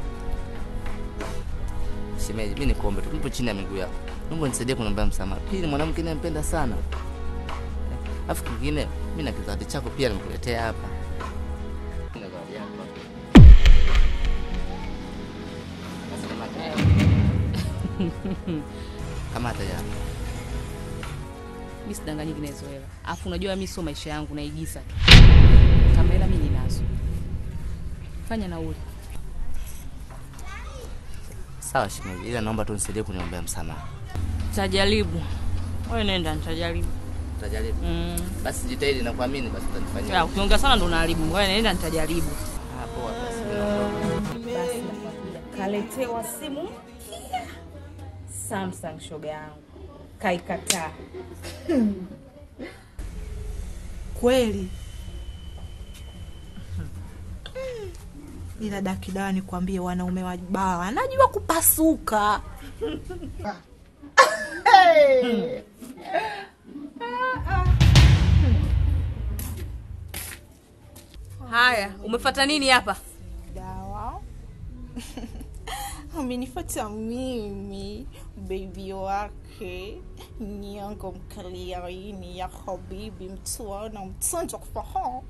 Shemeji, mimi nikuombe tu, nipo chini ya miguu yako. Naomba nisaidie kuniomba msamaha. Pili, mwanamke ninampenda sana. Alafu kingine, mimi na kizawadi chako pia nimekuletea hapa. Na zawadi yako hapa. Sasa kamata. Kamata ya. Mimi sidanganyiki na hizo hela. Alafu unajua mimi sio maisha yangu naigiza tu. Kama hela mimi ninazo. Fanya nauli. Sawa shemeji, ila naomba tu nisaidie kuniombea msamaha. Tajaribu. Wewe nenda nitajaribu. Utajaribu? Mm. Basi jitahidi na kuamini basi utanifanyia. Ya, ukiongea sana ndo unaharibu. Wewe nenda nitajaribu. Ah, poa basi. mimi naondoka. Basi nakwambia kaletewa simu mpya. Samsung shoga yangu. Kaikataa. Kweli. Ila dakidawa nikwambie, wanaume wa baa wanajua kupasuka. Hey. Haya, umefuata nini hapa? Dawa. amenifata mimi bebi wake nyongo mkaliaini ya habibi mtuana mtonjo kufahamu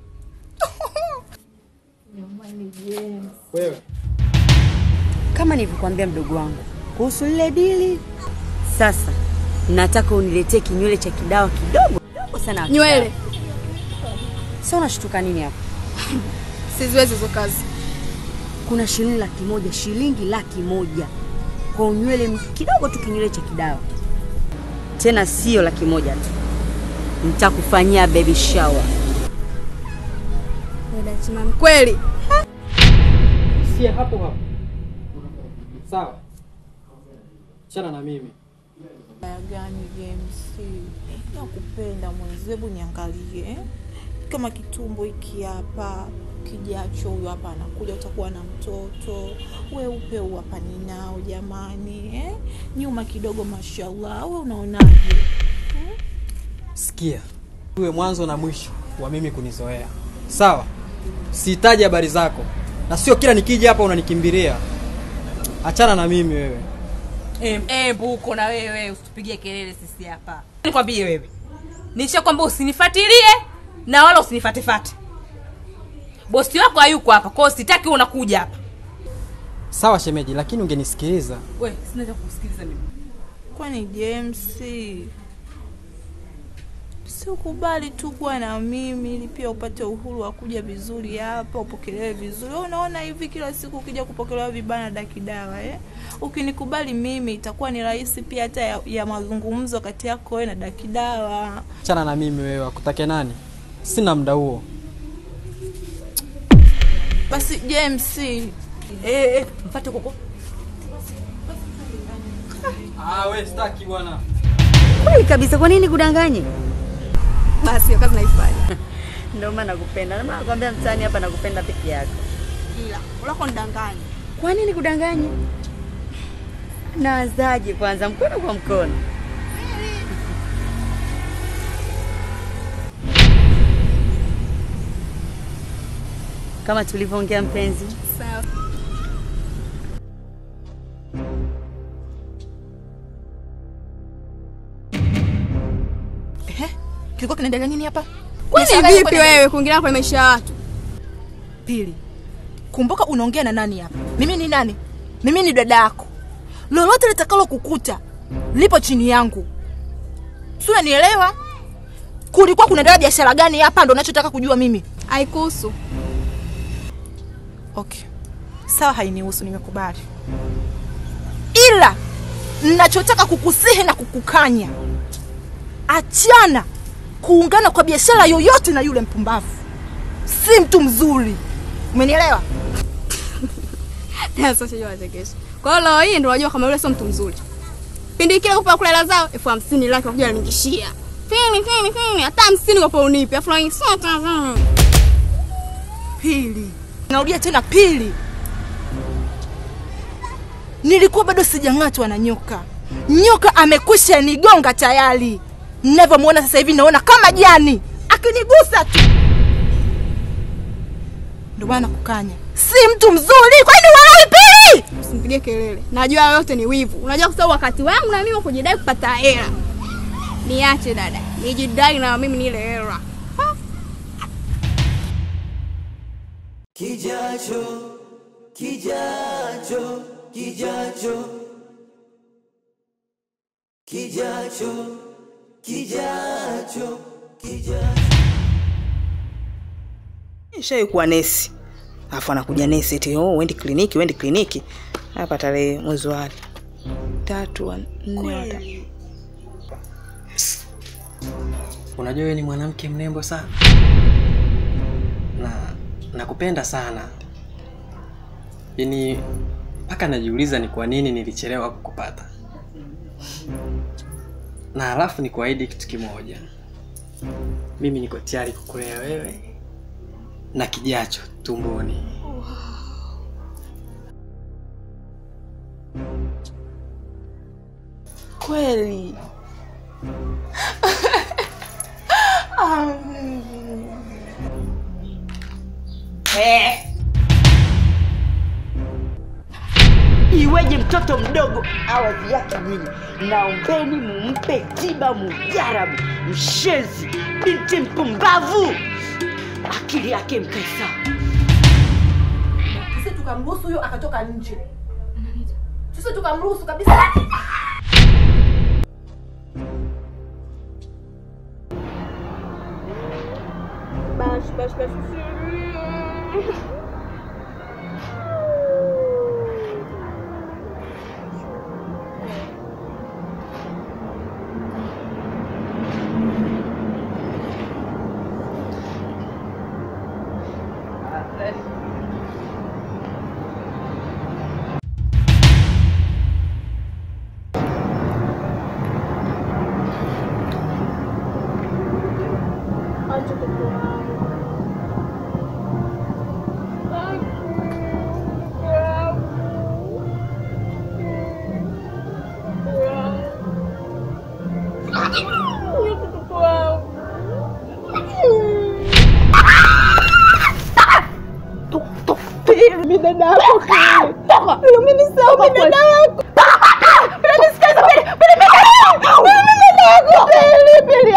jamani James Wewe kama nilivyokuambia mdogo wangu kuhusu lile dili. Sasa nataka uniletee kinywele cha kidawa kidogo kidogo sana. Nywele? Sasa unashtuka nini hapo? Siziwezi hizo kazi. Kuna shilingi laki moja, shilingi laki moja kwa unywele m- kidogo tu, kinywele cha kidawa. Tena sio laki moja tu, nitakufanyia baby shower. Wewe kweli? sie hapo hapo. Sawa, chana na mimi. Baya gani James? Nakupenda mwenzi, hebu niangalie eh? kama kitumbo hiki hapa kijacho, huyu hapa anakuja, utakuwa na mtoto weupe, huu hapa ninao jamani eh? nyuma kidogo, mashallah. We unaonaje? Sikia, uwe mwanzo na mwisho wa mimi kunizoea. Sawa, sihitaji habari zako, na sio kila nikija hapa unanikimbilia. Achana na mimi wewe. Embu uko na wewe, usitupigie kelele sisi hapa. Nikwambie wewe, nisha kwamba usinifuatilie na wala usinifatefate. Bosi wako hayuko hapa, kwa hiyo sitaki unakuja hapa. Sawa shemeji, lakini ungenisikiliza. We, sina cha kusikiliza mimi. Kwani James, si ukubali tu kuwa na mimi ili pia upate uhuru wa kuja vizuri hapa, upokelewe vizuri. Wewe Unaona hivi kila siku ukija kupokelewa vibaya na dakidawa eh? Ukinikubali mimi itakuwa ni rahisi pia hata ya, ya mazungumzo kati yako wewe na dakidawa. Achana na mimi wewe, akutake nani? Sina muda huo. Basi James, eh, eh, mpate koko. Ah, we sitaki bwana. Kweli kabisa, kwa nini kudanganye? Basi hiyo kazi naifanya. Ndio maana nakupenda. Ndio maana nakwambia mtaani hapa nakupenda peke yako. Ila ulako nidanganya. Kwa nini kudanganya? Naanzaje kwanza, mkono kwa mkono? Kama tulivyoongea mpenzi. Sawa. kilikuwa kinaendelea nini hapa? Kwani Biashara yako vipi inaendelea- wewe kuingilia kwenye maisha ya watu? Pili, kumbuka unaongea na nani hapa? Mimi ni nani? Mimi ni dada yako. Lolote litakalo kukuta lipo chini yangu, si unanielewa? Kulikuwa kunaendelea biashara gani hapa? Ndo nachotaka kujua mimi. Haikuhusu. Okay, sawa, hainihusu, nimekubali, ila nachotaka kukusihi na kukukanya, achana kuungana kwa biashara yoyote na yule mpumbavu, si mtu mzuri, umenielewa? Sasa sijui wachekesha. Kwa hiyo leo hii ndio unajua kama yule sio mtu mzuri. Pindi kile kupa kula hela zao elfu hamsini laki wakuja waningishia. Fini fini fini hata hamsini kwa unipi. Afu na sio tazama. Pili, narudia tena pili, nilikuwa bado sijang'atwa na nyoka. Nyoka amekwisha nigonga tayari. Ninavyomwona sasa hivi naona kama jani akinigusa tu, ndio maana kukanya, si mtu mzuri. Kwani walawi pili? Usimpigie kelele. Najua yote ni wivu. Unajua kwa sababu wakati wangu na mimi wa kujidai kupata hela. Niache dada. Nijidai na mimi nile hela. Kijacho, kijacho, kijacho, kijacho, kijacho, kijacho. Nishai kuwa nesi, alafu anakuja nesi eti oh, uendi kliniki, uendi kliniki. Hapa tarehe mwezi wa tatu wa nne wa tatu. Unajua wewe ni mwanamke mrembo sana na nakupenda sana, yaani mpaka najiuliza ni kwa nini nilichelewa kukupata. Na halafu nikuahidi kitu kimoja, mimi niko tayari kukulea wewe na kijacho tumboni. Kweli iweje mtoto mdogo awadhi yake nyinyi naombeni mumpe tiba mujarabu mshenzi binti mpumbavu akili yake mkae sawa sisi tukamruhusu huyo akatoka nje sisi tukamruhusu kabisa Basi basi basi. Acha kuku wangu. Mimi dada yako kile. Mimi ni sawa mimi dada yako. Bila nisikiza pili. Pili mimi dada yako. Mimi dada yako. Pili pili.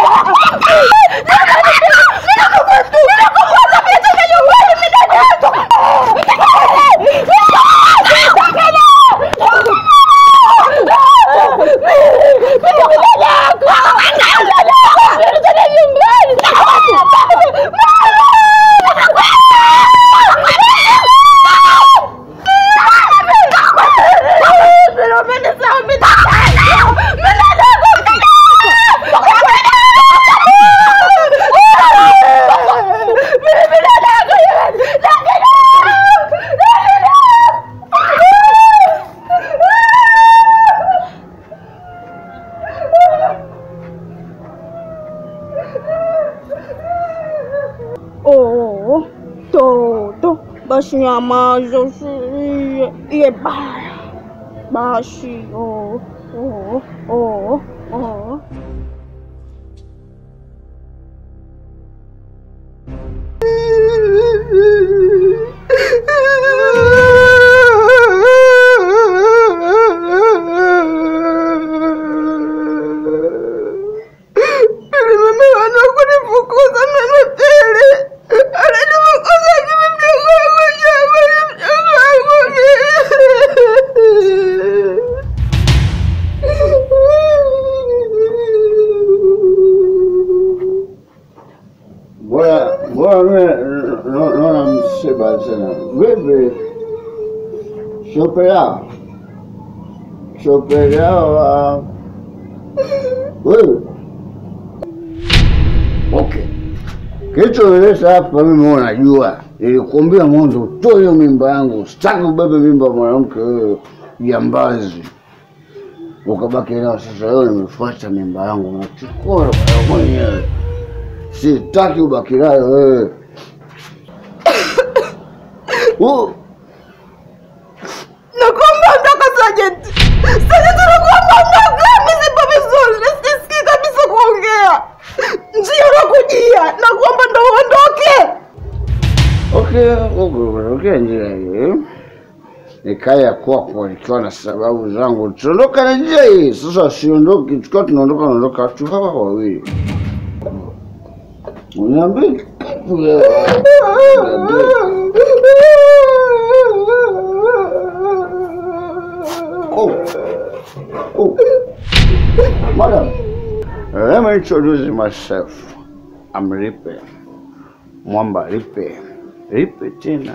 Oh, toto, basi nyamaza usilie. Iye baya. Basi, oh, oh, oh, oh. Mimi wana kunifukuza mimi tele. Ananifukuza mimi mdogo wangu shamba ni mdogo wangu Mbona mbona mimi na- naona msiba sana. Vipi? Shopera. Shopera wa wewe. Okay. Kilichonileta hapa mimi unajua, nilikuambia mwanzo utoe hiyo mimba yangu, sitaki ubebe mimba ya mwanamke wewe jambazi. Ukabaki nao sasa, leo nimefuata mimba yangu nachukua wewe mwenyewe. Sitaki ubaki nayo wewe. Uh, Nakuomba ondoka Sergeant. Sergeant nakuomba ondoka. Mimi sipo vizuri. na Sisikii kabisa kuongea. Njia unakujia. Nakuomba ndo uondoke. Okay, okay, njia hii nikaya kwako nikiwa na sababu zangu, tuondoka na njia hii sasa. Siondoki, tukiwa tunaondoka, naondoka tu hawa wawili. Uniambie kitu leo. Oh. Oh. Madam, let me introduce myself. I'm Ripe. Mwamba Ripe. Ripe tena.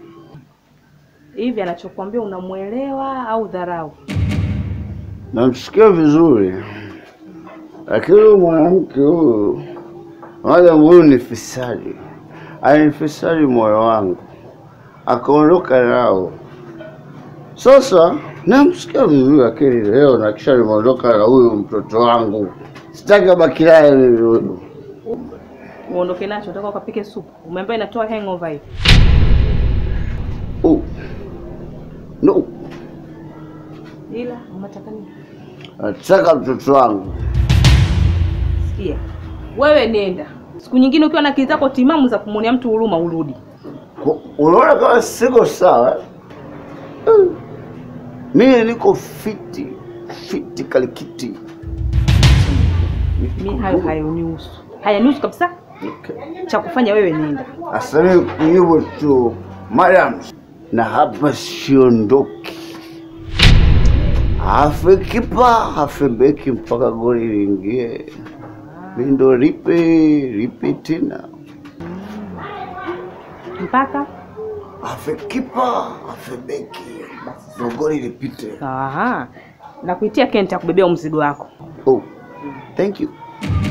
hivi anachokwambia unamwelewa au dharau Namsikia vizuri, lakini huyu mwanamke huyu, madam huyu ni fisadi, alinifisadi moyo wangu, akaondoka nao. Sasa namsikia vizuri, lakini leo na kisha nimeondoka na huyu mtoto wangu, sitaki abaki naye mimi huyu. uondoke nacho nataka ukapike supu umeambia inatoa hangover hii Oh. No, ila unataka nini nataka mtoto wangu. sikia wewe nenda siku nyingine ukiwa na akili zako timamu za kumwonea mtu huruma urudi Ku- Unaona kama siko sawa? eh? Mimi niko fiti fiti kalikiti. mi hayo hayanihusu hayanihusu kabisa cha kufanya wewe nenda Asante hivyo tu madam, na hapa siondoki. Afe kipa afe beki mpaka goli liingie. Mimi ndo ripe ripe tena. mpaka Afe kipa afe beki ndo goli lipite. Aha. na kuitia kenti ya kubebea mzigo wako Oh, thank you.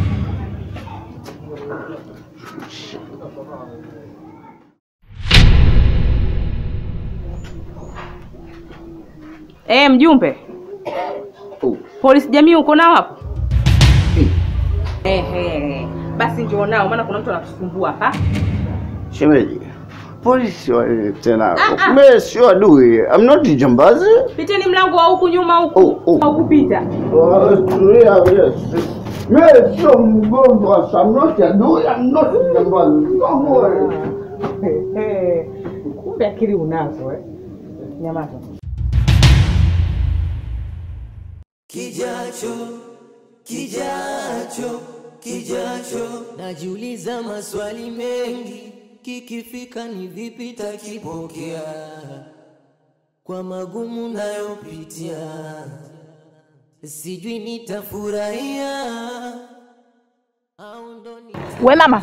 e, mjumbe polisi jamii uko nao hapo Ehe. basi njoo nao maana kuna mtu anatusumbua hapa Shemeji, polisi wale tena. Ah, ah. Mimi sio adui. I'm not jambazi. piteni mlango wa huku nyuma huku au kupita Tulia, yes. Mimi sio mgonjwa. I'm not adui. I'm not jambazi. Don't worry. kumbe akili unazo eh? nyamaza Kijacho, kijacho, kijacho, najiuliza maswali mengi, kikifika ni vipi takipokea kwa magumu nayopitia, sijui nitafurahia we mama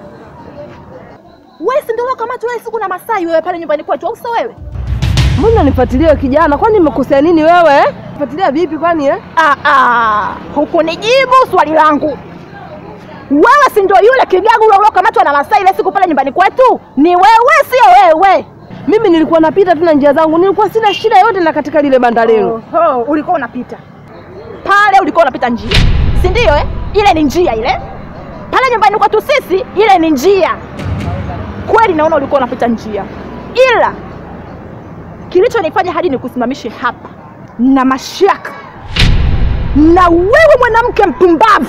wewe si ndio kama wewe siku na Masai wewe pale nyumbani kwetu au sio wewe Mbona nifuatilie kijana? Kwani nimekosea nini wewe? eh? Fuatilia vipi kwani eh? Ah, ah, hukunijibu swali langu. Wewe si ndio yule kigagu ule uliokamatwa na Masai ile siku pale nyumbani kwetu? Ni wewe, sio wewe? Mimi nilikuwa napita tu na njia zangu, nilikuwa sina shida yote na katika lile banda lenu. Oho, ulikuwa unapita pale, ulikuwa unapita njia, si ndio? Eh, ile ni njia ile pale nyumbani kwetu sisi, ile ni njia kweli. Naona ulikuwa unapita njia, ila kilichonifanya hadi nikusimamishe hapa na mashaka na wewe mwanamke mpumbavu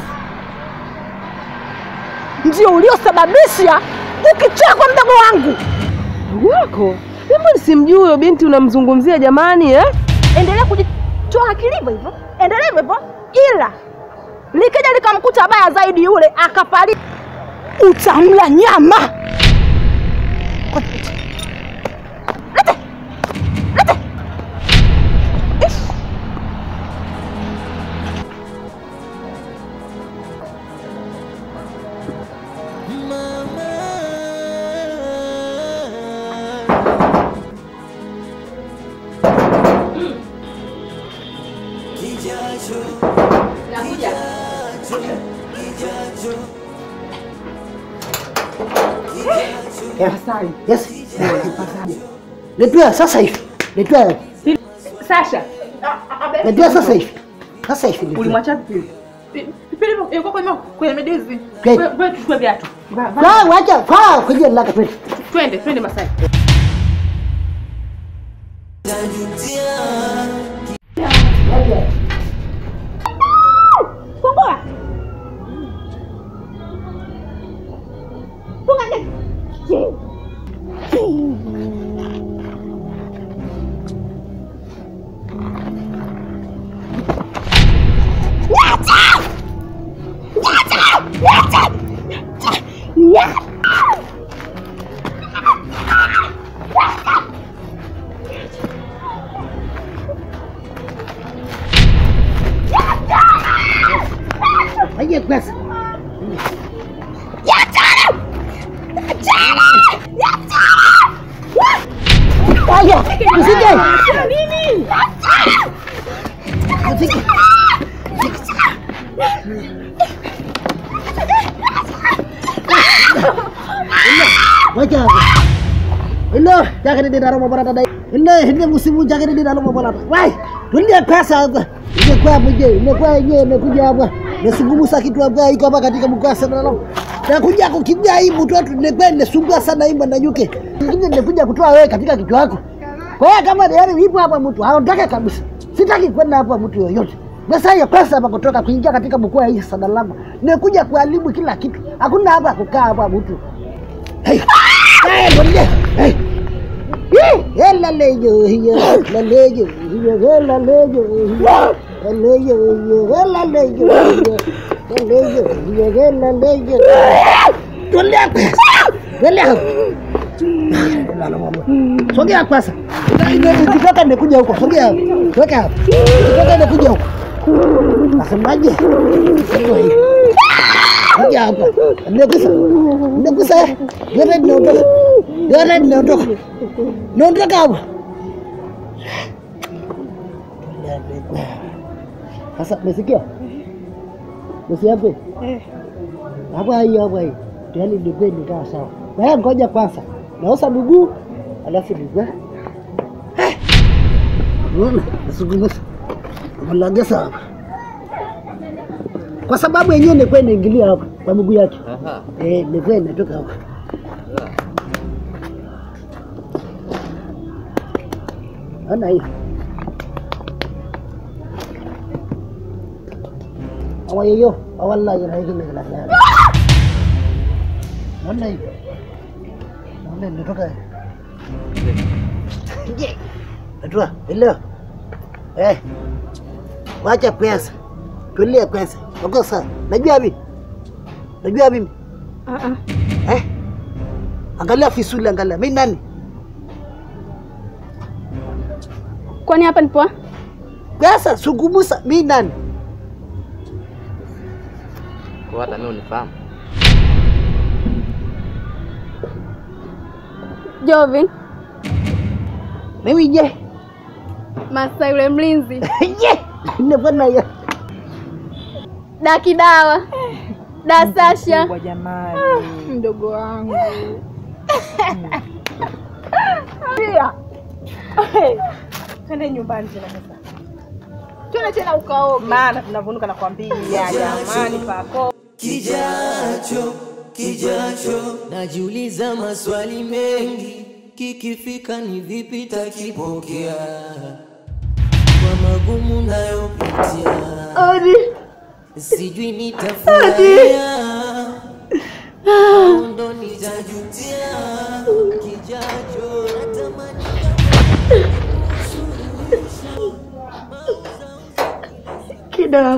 ndio uliosababisha ukichekwa mdogo wangu wako. Mimi simjui huyo binti unamzungumzia jamani eh? Endelea kujitoa akili hivyo hivyo, endelea hivyo hivyo, ila likija likamkuta baya zaidi yule akafariki, utamla nyama. kijacho, kijacho, kijacho, Yes. Letea sasa hivi. Letea. Sasha Letea sasa hivi. Sasa hivi. letea. ulimwacha vipi Pili yuko kwenye kwenye medizi. Okay. Wewe- wewe tuchukue viatu Faa wacha faa kwenye laka twende. twende twende Masai Fungua. Funga ndani. Nyata! Nyata! Nyata! Nyata! Aje basi. Aja, usije. Usije. Wacha. Hello, jangan di dalam mobil ada. Hello, ini musimu jangan di dalam mobil ada. Wai, tulia pesa hapa. Imekuwa mje, imekuwa yenyewe imekuja hapa. Nasungumusa kitu hapa iko hapa katika mkasa na lao. Nakuja kukimbia hii mtu wetu nimekuwa nisumbua sana hii banda nyuke. Ingine nimekuja kutoa wewe katika kichwa chako. Kwa hiyo kama yani ipo hapa mtu, haondoke kabisa. Sitaki kwenda hapa mtu yoyote. Pesa hiyo pesa hapa kutoka kuingia katika mkoa hii sana langu. Nimekuja kuharibu kila kitu. Hakuna hapa kukaa hapa mtu. Hey. Hey, bonde. Hey. Hela lejo hiyo, hela lejo hiyo, hela lejo hiyo, hela lejo hiyo, hela lejo hiyo, hela lejo hiyo, hela lejo. Tulia, tulia. Sogea kwanza. Ukitoka nikuja huko, sogea hapo. Weka hapo. Ukitoka nikuja huko. Nasemaje? Sio hivi. Kuja hapa. Nimekusa. Nimekusa. Yote ninaondoka. Yote ninaondoka. Naondoka hapa. Sasa umesikia? Umesikia kweli? Hapa hiyo hapa hiyo. Tayari ndio nikaa sawa. Wewe ngoja kwanza. Naosha miguu alafu miguu. Unaona? Nasungumusa. Malagesa hapa. Kwa sababu yenyewe nilikuwa inaingilia hapa kwa miguu yake. Eh, nilikuwa inatoka hapa. Ana hiyo. Awayeyo, awalla yana hiyo ndio la. Naona hiyo. Naona inatoka. Je. Atua, elewa. Eh. Wacha pesa. Tulia pesa. Wako sawa. Najua mimi. Najua mimi. Eh? Angalia fisuli angalia. Mimi nani? Kwani hapa nipo? Pesa sungumusa. Mimi nani? Kwa hata mimi unifahamu. Jovin, Mimi je? Masa yule mlinzi. Je. Nimefanya hiyo. Daki dawa. Da Sasha. jamani. Mdogo wangu. Pia. Twende nyumbani tena sasa. Twende tena ukaoge. Maana tunavunuka nakwambia jamani pako. Kijacho, kijacho, najiuliza maswali mengi, kikifika ni vipi takipokea kwa magumu nayopitia, sijui nitafurahia au ndo nitajutia. Kijacho natamani Kida,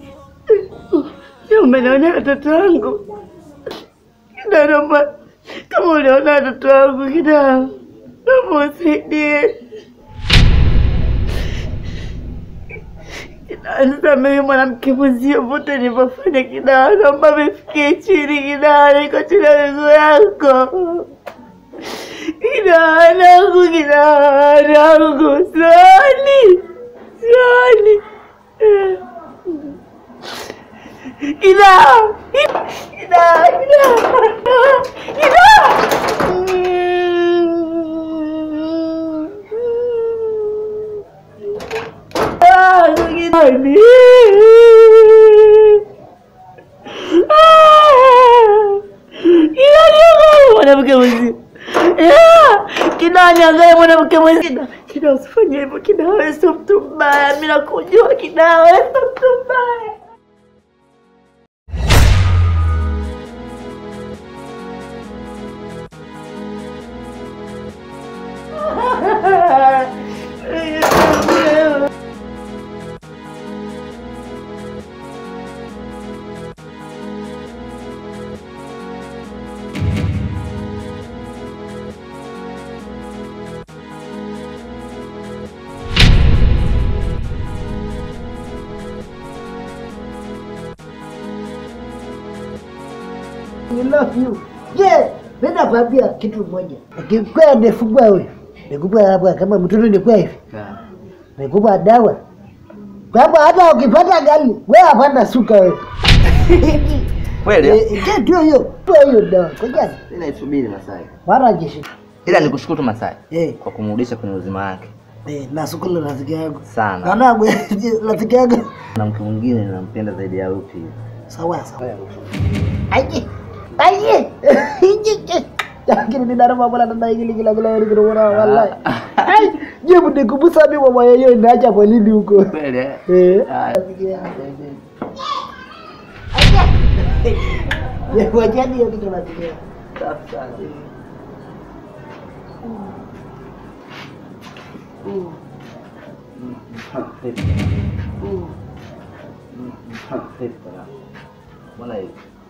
umenaona watoto wangu Kida, naomba kama uliona watoto wangu Kida, naomba usaidie Kida, nisamehe mwanamke mwenzio vote nilivyofanya Kida, naomba vifikie chini Kida, niko chini ya miguu yako Kida, nangu Kida, nangu sioni, sioni Ida! Ida! Ida! Ida! Ah, gani? Ah! Ida niangalie mwanamke mwenzi. Kida niangalie mwanamke mwenzi. Kida, Kida usifanye hivyo. Kida wewe sio mtu mbaya. Mimi nakujua Kida wewe sio mtu mbaya. I love you. Je, mimi nakwambia kitu moja. Ukikuwa nifungua huyu, nikupa hapa kama mtoto nikuwa hivi. Nikupa dawa. Kwamba hata ukipata gari, wewe hapana suka wewe. Kweli? Eh, je, ndio hiyo. Ndio hiyo dawa. Ngoja. Mimi naisubiri Masai. Mara jeshi. Ila nikushukuru tu Masai Eh. kwa kumrudisha kwenye uzima wake Eh, na sukulu rafiki yangu. sana. Naona rafiki yangu. Na mke mwingine nampenda zaidi ya Rupi. Sawa sawa. Aje. Aje. Lakini ni darama bwana ndio hili kila kila hili kila wallahi. Ai, je bude kubusa mimi mama yeye inaacha kwa lini huko? Kweli eh? Eh. Haya. Ya wajani hiyo kitu nasikia. Safi sana. Mbona hivi?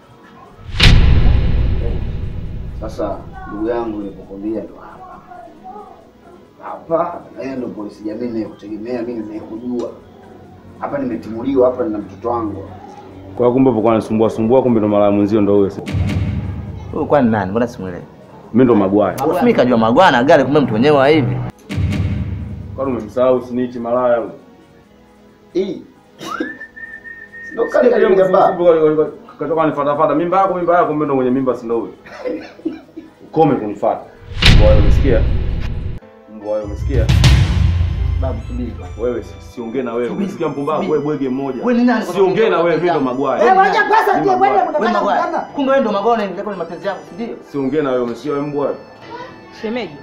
Sasa ndugu yangu nilipokwambia ndo hapa hapa, na yeye ndo polisi jamii nayekutegemea mimi, ninayekujua hapa. Nimetimuliwa hapa, nina mtoto wangu Kwa kumbe upo kwa nisumbua sumbua, kumbe ndo mara mwenzio ndo huyo. Huyu kwani nani? Mbona simuelewi? Mimi ndo Magwaya. Mimi kajua magwana gari, kumbe mtu mwenyewe wa hivi. Kwani umemsahau snitch malaya huyo? Eh. Ndio kali kali jamaa. Katoka nifuatafuata mimba yako mimba yako, kumbe ndo mwenye mimba si ndo huyo. Ukome kunifuata. Mbwa wewe umesikia? Mbwa wewe umesikia? Babu subiri. Wewe si- siongee na wewe. Umesikia mpumbavu wewe bwege mmoja. Wewe ni nani? Siongee na wewe, mimi ndo Magwaya. Eh, wacha kwanza Mimi ndio Magwaya. bwana Wewe mnataka magwana. kugana. Kumbe wewe ndo magwana unaingia kwenye mapenzi yangu, si ndio? Siongee na wewe, umesikia wewe mbwa? Shemeji,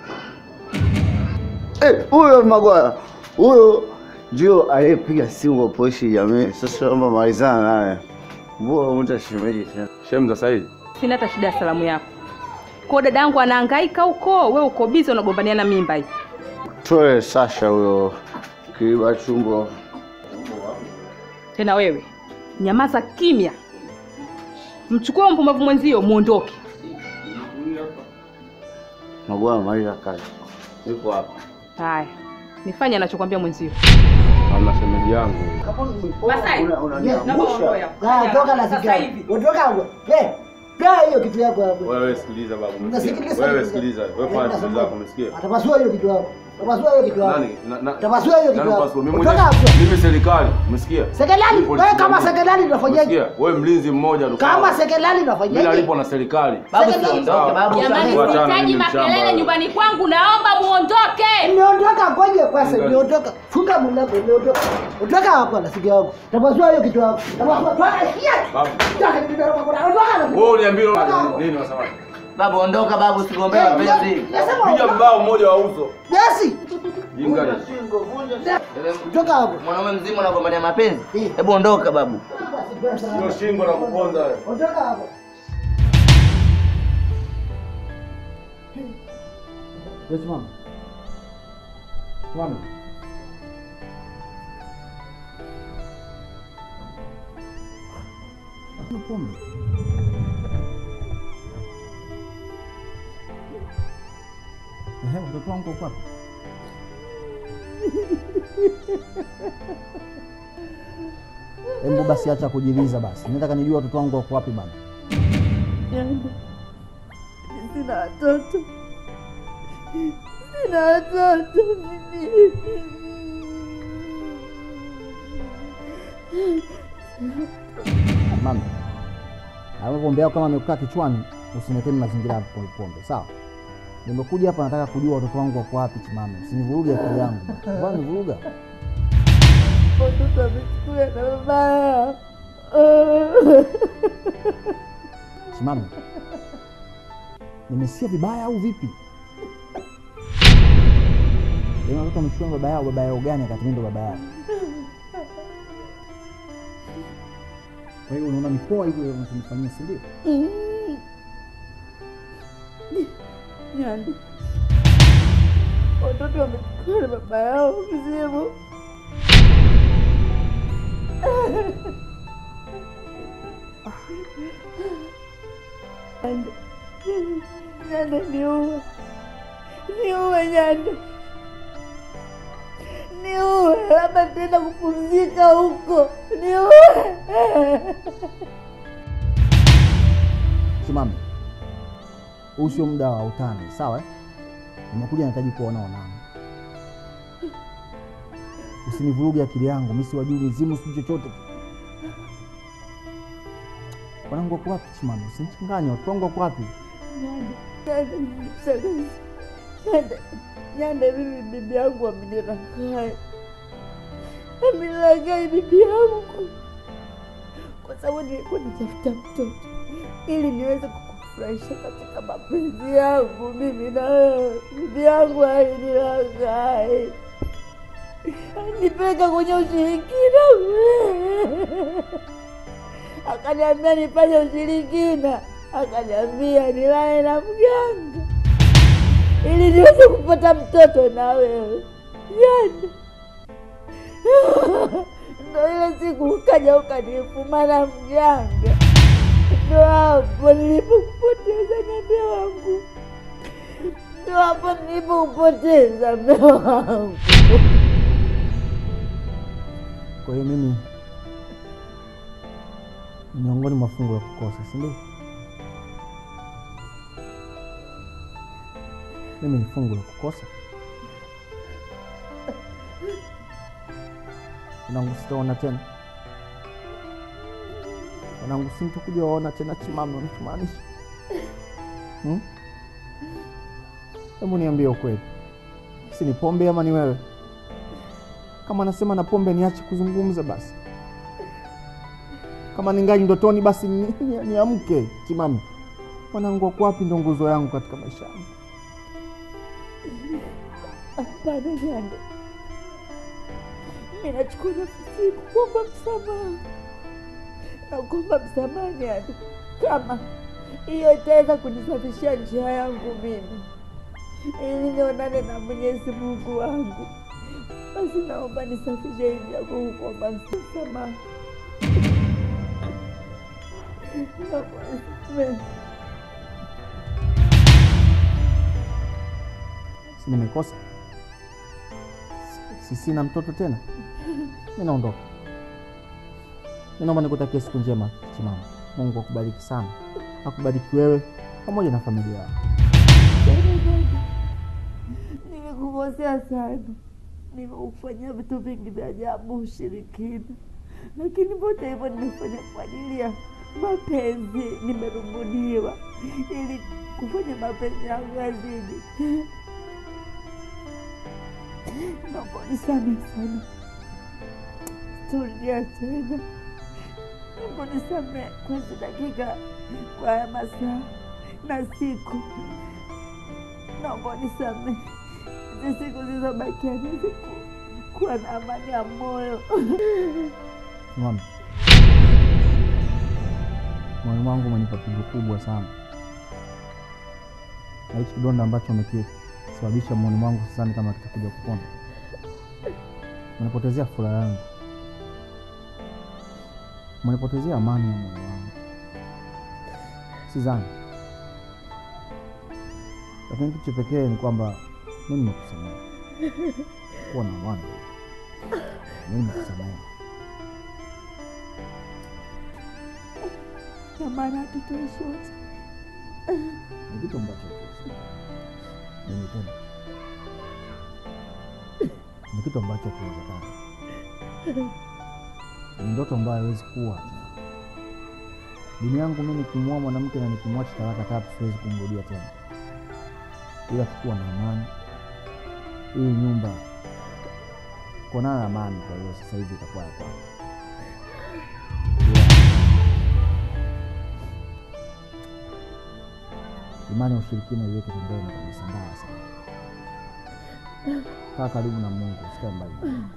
Eh, huyo Magwaya huyo ndio aliyepiga simu kwa polisi jamii. Sasa kama malizana naye, mbona mtu ashemeji tena? Shem za sahihi. sina hata shida ya salamu yako. Kwa dada yangu anahangaika huko, wewe uko busy unagombaniana mimba hii. Toe Sasha huyo kiiba chumbo. Tena wewe nyamaza kimya, mchukue mpumbavu mwenzio muondoke. Magwaya maliza kazi. Yuko hapa. Haya, nifanye anachokwambia mwenzio. Hamna shemeji yangu. Masai, naomba uondoe hapo. Ah, toka na Sasa sigara. hivi. Ondoka hapo. Eh, kaa hiyo kitu yako hapo. Wewe sikiliza babu. Unasikiliza umesikia? Wewe kitu sikiliza. gani? Wewe fanya Eh, shughuli zako, umesikia? Atapasua hiyo kitu yako. Atapasua hiyo kitu yako. Nani? Na- na- Tapasua hiyo kitu nani yako. pasua? Mimi Ondoka mwenyewe. hapo. Mimi serikali, umesikia? Sekelali, Mimi polisi wewe kama jamii. sekelali unafanyaje? Umesikia? Wewe mlinzi mmoja tu. Kama sawa? sekelali Mimi unafanyaje? nalipwa na serikali. Babu, Sekelali. siondoke, babu. Jamani, Wachana, sihitaji mimi ni mshamba makelele wewe. nyumbani kwangu, naomba muondoke. Niondoka ngoje kwanza, Ngoja. niondoka. Funga mlango, niondoka. Ondoka hapo na siku yako. Tapasua hiyo kitu yako. Tapasua. Toka hiyo. Babu. Toka kitu yako. Ondoka na Wewe uniambie nini wasema? Babu ondoka babu, usigombee Eh, mapenzi. Nasema Piga mbao mmoja wa uso. Basi. Jinga. Toka hapo. Mwanaume mzima unagombania mapenzi? Hebu ondoka babu. Sio shingo na kuponza wewe. Ondoka hapo. Wewe simama. Simama. Kuna pombe. Ehe, mtoto wangu uko wapi? Embo basi acha kujiliza basi. Nataka nijue watoto wangu wako wapi bana. Nyanda, sina watoto, sina watoto mimi. Mama, hayo pombe yako kama amekukaa kichwani, usiniletee mazingira ya pombe pombe, sawa? Nimekuja hapa nataka kujua watoto wangu wako wapi, Chimame. Usinivuruge akili yangu. Bwana nivuruga. Watoto wamechukuliwa na baba yao. Chimame. Nimesikia vibaya au vipi? Yaani watoto wamechukua na baba yao, baba yao gani wakati mimi ndo baba yao? Kwa hiyo unaona ni poa hivyo unachonifanyia, si ndio? Nyanda, watoto wamechukuliwa na baba yao mzimu. Nyanda, Nyanda, niue, niue Nyanda, niue, labda tena kupumzika huko, niue. Simame. Huu sio muda wa utani, sawa? eh? Nimekuja nahitaji kuona onana. Usinivuruge akili yangu, mimi siwajui mizimu, sijui chochote. Wanangu wako wapi? Simame, usinichanganye. Watu wangu wako wapi? Nyanda, Nyanda, mshangazi. Nyanda, Nyanda, mimi bibi yangu amenilaghai, amenilaghai bibi yangu, kwa sababu nilikuwa nitafuta mtoto ili niweze kukufurahisha katika mapenzi yangu mimi na wewe. Bibi yangu alinilaghai, nipeleka kwenye ushirikina, akaniambia nifanye ushirikina, akaniambia nilale na mganga ili niweze kupata mtoto na wewe. Jana ndo ile siku ukaja ukanifuma na mganga, ndo hapo nilipopoteza ng'ombe wangu, ndo hapo nilipopoteza mume wangu. Kwa hiyo mimi ni miongoni mwa fungu la kukosa, si ndio? Mimi ni fungu la kukosa. Wanangu sitaona tena, wanangu sintokuja waona tena. Chimame, unachomaanisha hmm? Hebu niambie ukweli, si ni pombe ama ni wewe? Kama nasema na pombe, niache kuzungumza basi. Kama ningali ndotoni, basi ni- ni- niamke. Chimame, wanangu wako wapi? Ndo nguzo yangu katika maisha yangu. Hapana Nyanda, mimi nachukua nafasi hii kukuomba msamaha, nakuomba msamaha Nyanda, kama hiyo itaweza kunisafishia njia yangu mimi ili nionane na Mwenyezi Mungu wangu, basi naomba nisafishe hii njia kwa kukuomba msamaha. Naomba nisamehe. Si nimekosa? Si sina mtoto tena? Mi naondoka. Mi naomba nikutakia siku njema Chimama. Mungu akubariki sana, akubariki wewe pamoja na familia yako. Nimekukosea sana, nimeufanyia vitu vingi vya ajabu, ushirikina, lakini vyote hivyo nimefanya kwa ajili ya mapenzi. Nimerubuniwa ili kufanya mapenzi yangu yazidi. Naomba unisamehe sana, sitorudia tena. Naomba unisamehe kwa hizi dakika, kwa haya masaa na siku naomba unisamehe. Hizi siku zilizobakia niweze ku- kuwa na amani ya moyo. Mama, moyo wangu umenipa pigo kubwa sana, na hichi kidonda ambacho umekisababisha moyoni mwangu sidhani kama kitakuja kupona. Umenipotezea furaha yangu, umenipotezea amani ya moyo wangu, sidhani. Lakini kitu cha pekee ni kwamba mimi nimekusamehe, kuwa na amani, mimi nimekusamehe. Na maana hatutoishi wote. ni kitu ambacho mimi tena ni kitu ambacho kiwezekana, ni ndoto ambayo haiwezi kuwa. Dini yangu mimi nikimwoa mwanamke na nikimwacha talaka tatu siwezi kumrudia tena, ila tukuwa na amani. Hii nyumba kuonana na amani, kwa hiyo sasa hivi itakuwa ya kwangu. Imani ya ushirikina iweke pembeni kabisa, mbaya sana. Kaa karibu na Mungu, usikae mbali. na Mungu.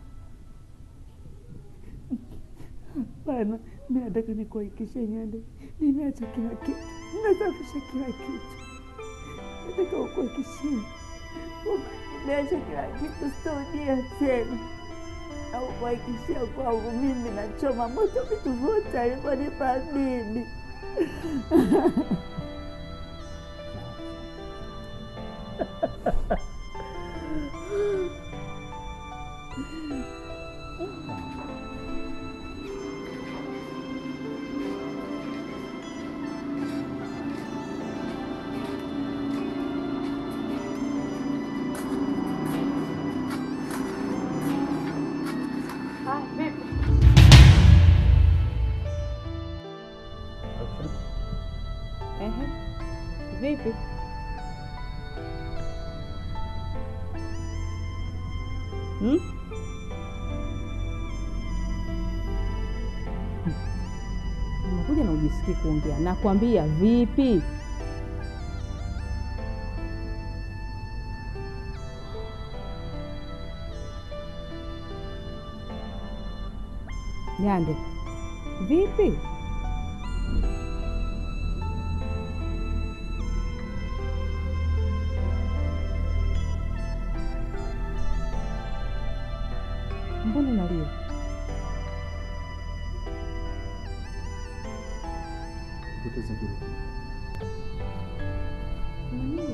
Hapana, mi nataka nikuhakikishie Nyanda, nimeacha kila kitu, nasafisha kila kitu. Nataka ukuhakikishie kwamba nimeacha kila kitu, sitarudia tena. Na kuhakikishia kwangu mimi nachoma moto vitu vyote alivyonipa bibi. Ehe. Vipi? Hmm? Unakuja na ujisikii kuongea. Nakwambia vipi? Nyande, vipi? Mbona unalia? Kupoteza kile kitu. Una nini?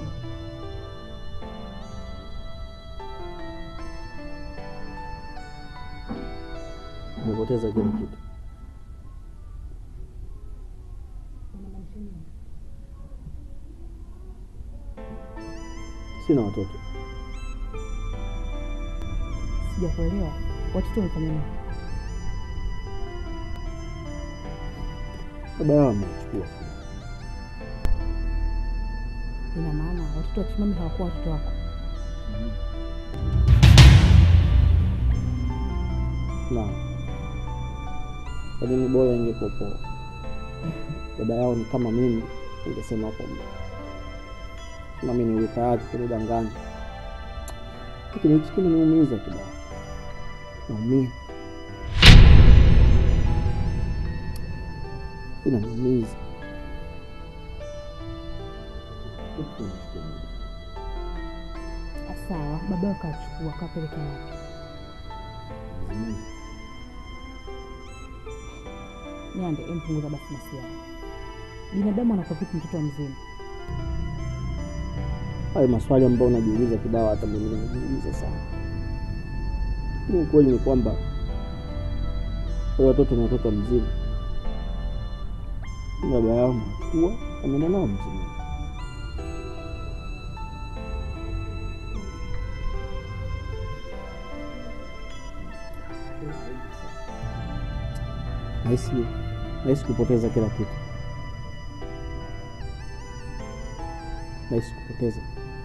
Nimepoteza kile kitu. Unamaanisha nini? Sina watoto. Sijakuelewa. Watoto wamefanya nini? Baba yao amechukua. Ina maana watoto wa Chimami hawakuwa watoto wako. Na lakini bora ingepopoa. Baba yao ni kama mimi, ningesema kwamba nami niwe tayari kunidanganya, lakini hiki kinaniumiza kibao, naumia, inaniumiza. Sawa, baba yako kachukua kapeleka wapi? Nyande, empunguza basi masiara. Binadamu anakuwa vipi mtoto wa mzima? Hayo maswali ambayo unajiuliza kibao, hata mimi najiuliza sana, lakini ukweli ni kwamba wale watoto ni watoto wa mzima. Baba yao machukua ameenda nao mzima. Nahisi nahisi kupoteza kila kitu, nahisi kupoteza,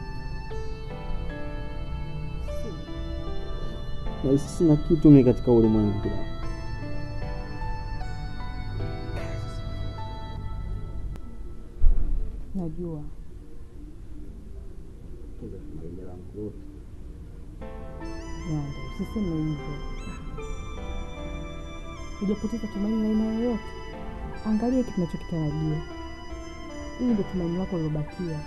nahisi sina kitu mimi katika ulimwengu bila Najua Nyande, usiseme hivyo. Hujapoteza tumaini la aina yoyote. Angalia hiki tunachokitarajia. Hili ndio tumaini lako lilobakia.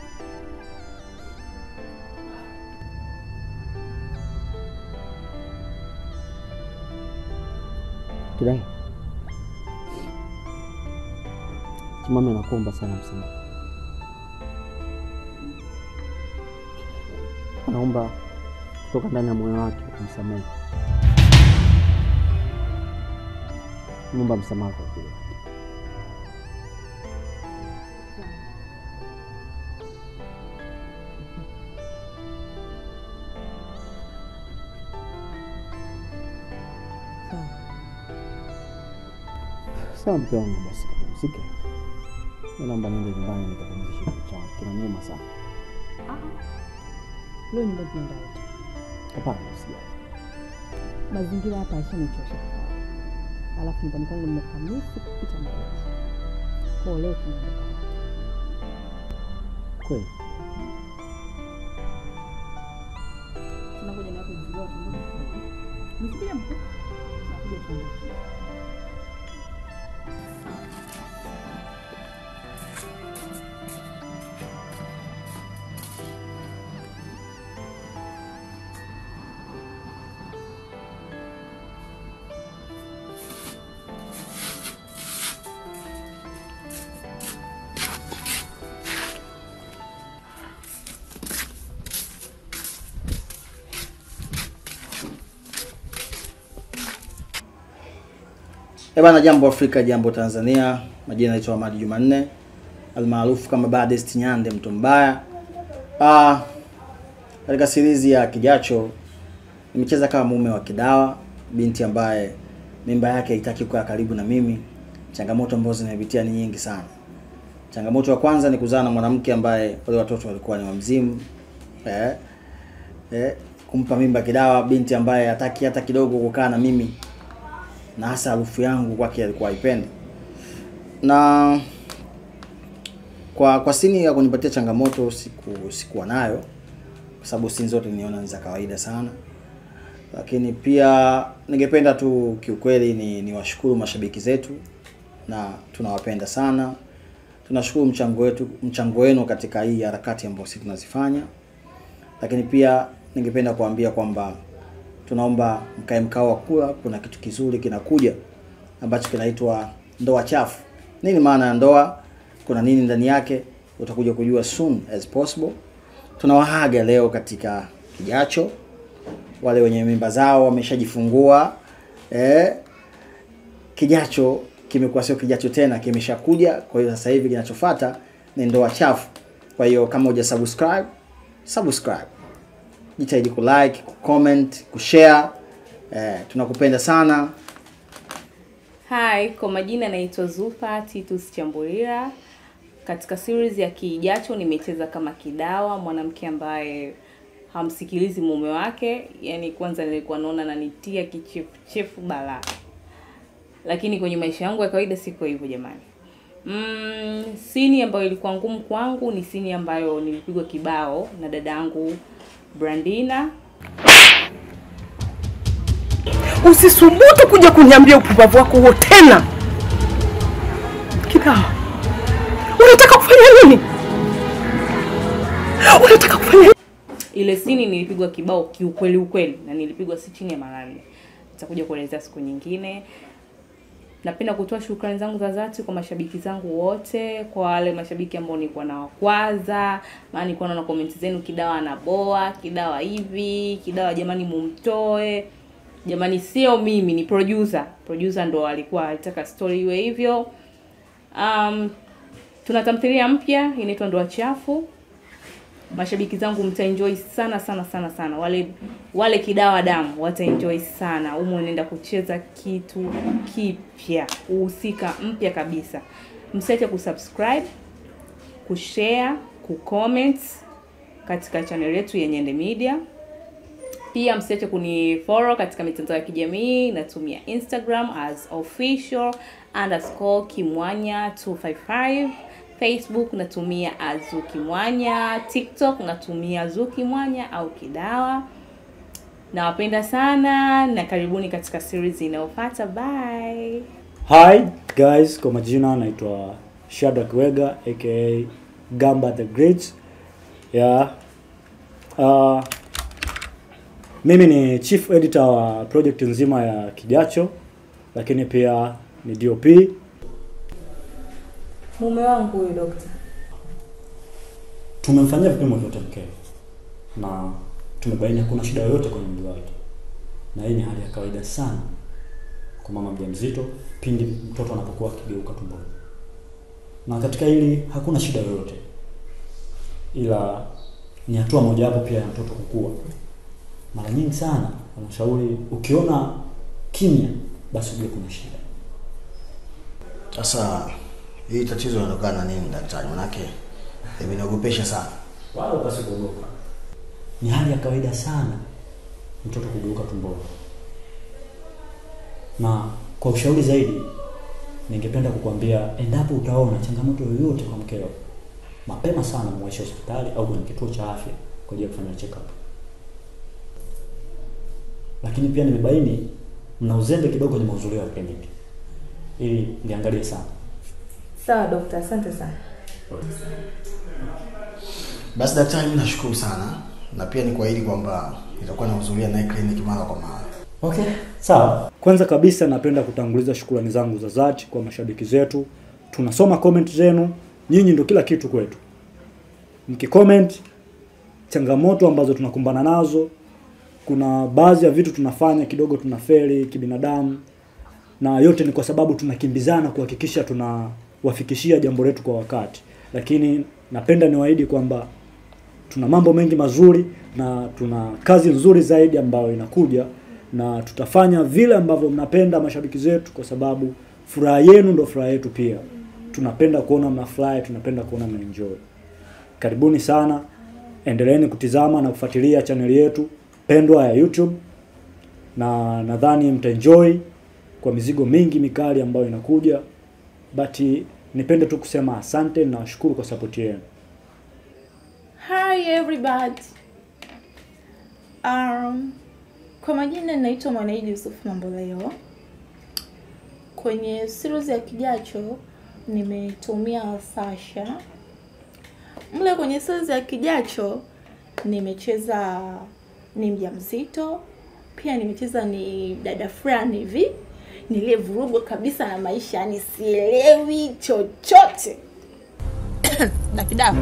Kidai, Chimame anakuomba sana msamaha, anaomba kutoka ndani ya moyo wake umsamehe, muomba msamaha kwa kile Sawa. Sawa mke wangu, basi kapumzike. Mi naomba niende nyumbani nikapumzishe kichwa changu, kinaniuma sana. Leo nyumbani tunaenda wote. Hapana, usijali. Mazingira hapa yashanichosha kukaa. Alafu nyumbani kwangu nimekamisi kupita maelezo. Kwa hiyo leo tunaenda wote. Kweli Tunakuja na watu mzigo wote mmoja mmoja. Msikia mko? Tunakuja tunaenda. Eh bana, jambo Afrika, jambo Tanzania. Majina naitwa Ahmadi Jumanne almaarufu kama Baddest Nyande, mtu mbaya. Ah, katika series ya Kijacho nimecheza kama mume wa Kidawa, binti ambaye mimba yake haitaki kuwa karibu na mimi. Changamoto ambazo zinapitia ni nyingi sana. Changamoto ya kwanza ni kuzaa na mwanamke ambaye wale watoto walikuwa ni wamzimu. Eh, eh, kumpa mimba Kidawa, binti ambaye hataki hata kidogo kukaa na mimi na hasa harufu yangu kwake alikuwa haipendi. Na kwa kwa sini ya kunipatia changamoto siku sikuwa nayo kwa sababu sini zote niona ni za kawaida sana, lakini pia ningependa tu kiukweli ni niwashukuru mashabiki zetu na tunawapenda sana. Tunashukuru mchango wetu mchango wenu katika hii harakati ambayo sisi tunazifanya, lakini pia ningependa kuambia kwamba tunaomba mkae mkao wa kula. Kuna kitu kizuri kinakuja ambacho kinaitwa ndoa chafu. Nini maana ya ndoa? Kuna nini ndani yake? Utakuja kujua soon as possible. Tunawahaga leo katika kijacho, wale wenye mimba zao wameshajifungua eh, kijacho kimekuwa sio kijacho tena, kimeshakuja. Kwa hiyo sasa hivi kinachofuata ni ndoa chafu. Kwa hiyo kama huja subscribe, subscribe, jitahidi kulike, kucomment, kushare. Eh, tunakupenda sana. Hi, kwa majina naitwa Zulfa Titus Chambulira. Katika series ya Kijacho nimecheza kama Kidawa, mwanamke ambaye hamsikilizi mume wake. Yaani kwanza nilikuwa naona ananitia kichefuchefu balaa, lakini kwenye maisha yangu ya kawaida siko hivyo jamani. Mm, sini ambayo ilikuwa ngumu kwangu ni sini ambayo nilipigwa kibao na dada yangu Brandina. Usisubutu kuja kuniambia upumbavu wako huo tena. Kidawa, unataka kufanya nini? Unataka kufanya nini? Ile sini nilipigwa kibao kiukweli ukweli, na nilipigwa si chini ya mara nne. Nitakuja kuelezea siku nyingine. Napenda kutoa shukrani zangu za dhati kwa mashabiki zangu wote, kwa wale mashabiki ambao nilikuwa nawakwaza, maana nilikuwa naona comment zenu, Kidawa anaboa, Kidawa hivi, Kidawa jamani mumtoe. Jamani, sio mimi, ni producer. Producer ndo alikuwa alitaka story iwe hivyo. Um, tuna tamthilia mpya inaitwa Ndoa Chafu. Mashabiki zangu mtaenjoy sana sana sana sana. Wale wale Kidawa damu wataenjoy sana. Humu unaenda kucheza kitu kipya, uhusika mpya kabisa. Msiache kusubscribe, kushare, kucomment katika channel yetu ya Nyende Media. Pia msiache kunifollow katika mitandao ya kijamii. Natumia Instagram as official underscore kimwanya 255 Facebook natumia Azuki Mwanya, TikTok natumia Azuki Mwanya au Kidawa. Nawapenda sana na karibuni katika series inayofuata. Bye. Hi guys, kwa majina naitwa Shadrack Wega aka Gamba the Great. Yeah. Uh, mimi ni chief editor wa project nzima ya Kijacho, lakini pia ni DOP. Mume wangu huyu dokta. Tumemfanyia vipimo vyote mkeo na tumebaini hakuna shida yoyote kwenye mwili wake, na hii ni hali ya kawaida sana kwa mama mjamzito pindi mtoto anapokuwa akigeuka tumboni, na katika hili hakuna shida yoyote, ila ni hatua mojawapo pia ya mtoto kukua. Mara nyingi sana wanashauri ukiona kimya, basi ujue kuna shida. Sasa hii tatizo linatokana na nini daktari? Manake imeniogopesha sana. Wala upasi kuogopa, ni hali ya kawaida sana mtoto kugeuka tumboni, na kwa ushauri zaidi, ningependa kukuambia endapo utaona changamoto yoyote kwa mkeo, mapema sana muwaishe hospitali au kwenye kituo cha afya kwa ajili ya kufanya check up. Lakini pia nimebaini mna uzembe kidogo kwenye mahudhurio ya kliniki, ili niangalie sana. Sawa dokta, asante sana. Basi daktari, mimi nashukuru sana na pia ni kuahidi kwamba nitakuwa nahudhuria naye kliniki mara kwa mara. Okay, sawa. Kwanza kabisa napenda kutanguliza shukrani zangu za dhati kwa mashabiki zetu. Tunasoma comment zenu, nyinyi ndio kila kitu kwetu. Mkicomment changamoto ambazo tunakumbana nazo, kuna baadhi ya vitu tunafanya kidogo tunafeli kibinadamu, na yote ni kwa sababu tunakimbizana kuhakikisha tunawafikishia jambo letu kwa wakati, lakini napenda niwaahidi kwamba tuna mambo mengi mazuri na tuna kazi nzuri zaidi ambayo inakuja na tutafanya vile ambavyo mnapenda mashabiki zetu, kwa sababu furaha yenu ndo furaha yetu pia. Tunapenda kuona mnafurahi, tunapenda kuona mnaenjoy. Karibuni sana, endeleeni kutizama na kufuatilia chaneli yetu pendwa ya YouTube, na nadhani mtaenjoy kwa mizigo mingi mikali ambayo inakuja, but nipende tu kusema asante na washukuru kwa support yenu. Hi everybody. Um, kwa majina naitwa Mwanaidi Yusuf Mamboleo. Kwenye series ya Kijacho nimetumia Sasha. Mle kwenye series ya Kijacho nimecheza ni mjamzito pia nimecheza ni dada fulani hivi niliyevurugwa kabisa na maisha, yani sielewi chochote. Dakidaku,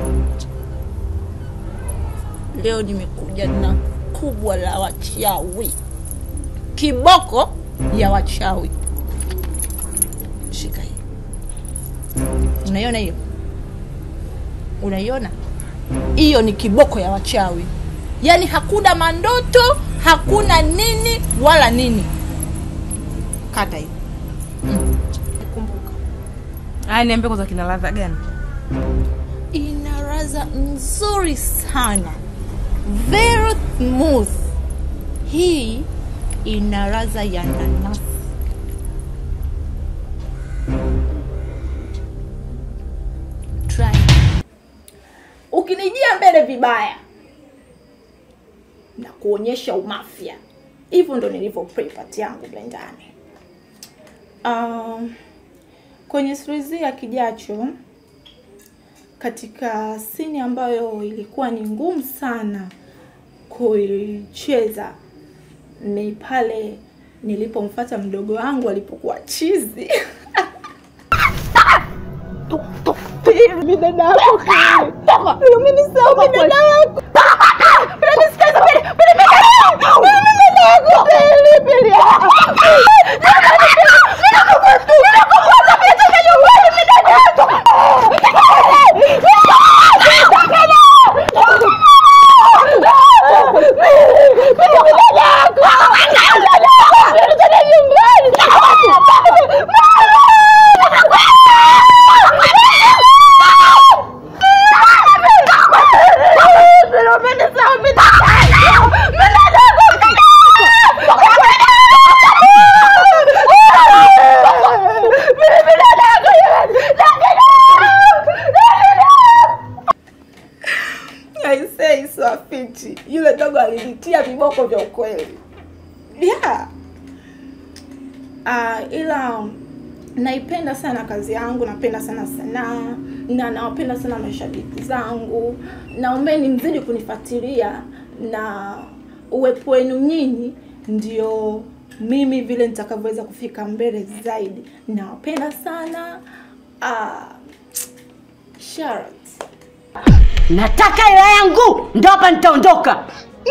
leo nimekuja na kubwa la wachawi, kiboko ya wachawi. Shika hii, unaiona hiyo? Unaiona hiyo? Ni kiboko ya wachawi, yaani hakuna mandoto, hakuna nini wala nini. Kata hiyo. Aya, niambie kwanza kina ladha gani? ina ladha nzuri sana very smooth hii ina ladha ya nanasi Try. ukinijia mbele vibaya na kuonyesha umafia hivyo ndo nilivyo prepat yangu blendani um, kwenye series ya kijacho katika sini ambayo ilikuwa ni ngumu sana kuicheza ni pale nilipomfata mdogo wangu alipokuwa chizi Mimi dada yako mimi ni sawa dada yako Mimi nisikize pili pili mimi mimi dada yako pili pili aisee iswafiti yule dogo alinitia viboko vya ukweli yeah. uh, ila naipenda sana kazi yangu napenda sana sanaa na nawapenda sana mashabiki zangu naombeni mzidi kunifuatilia na uwepo wenu nyinyi ndio mimi vile nitakavyoweza kufika mbele zaidi nawapenda sana uh, Sharat. nataka hela yangu ndo hapa nitaondoka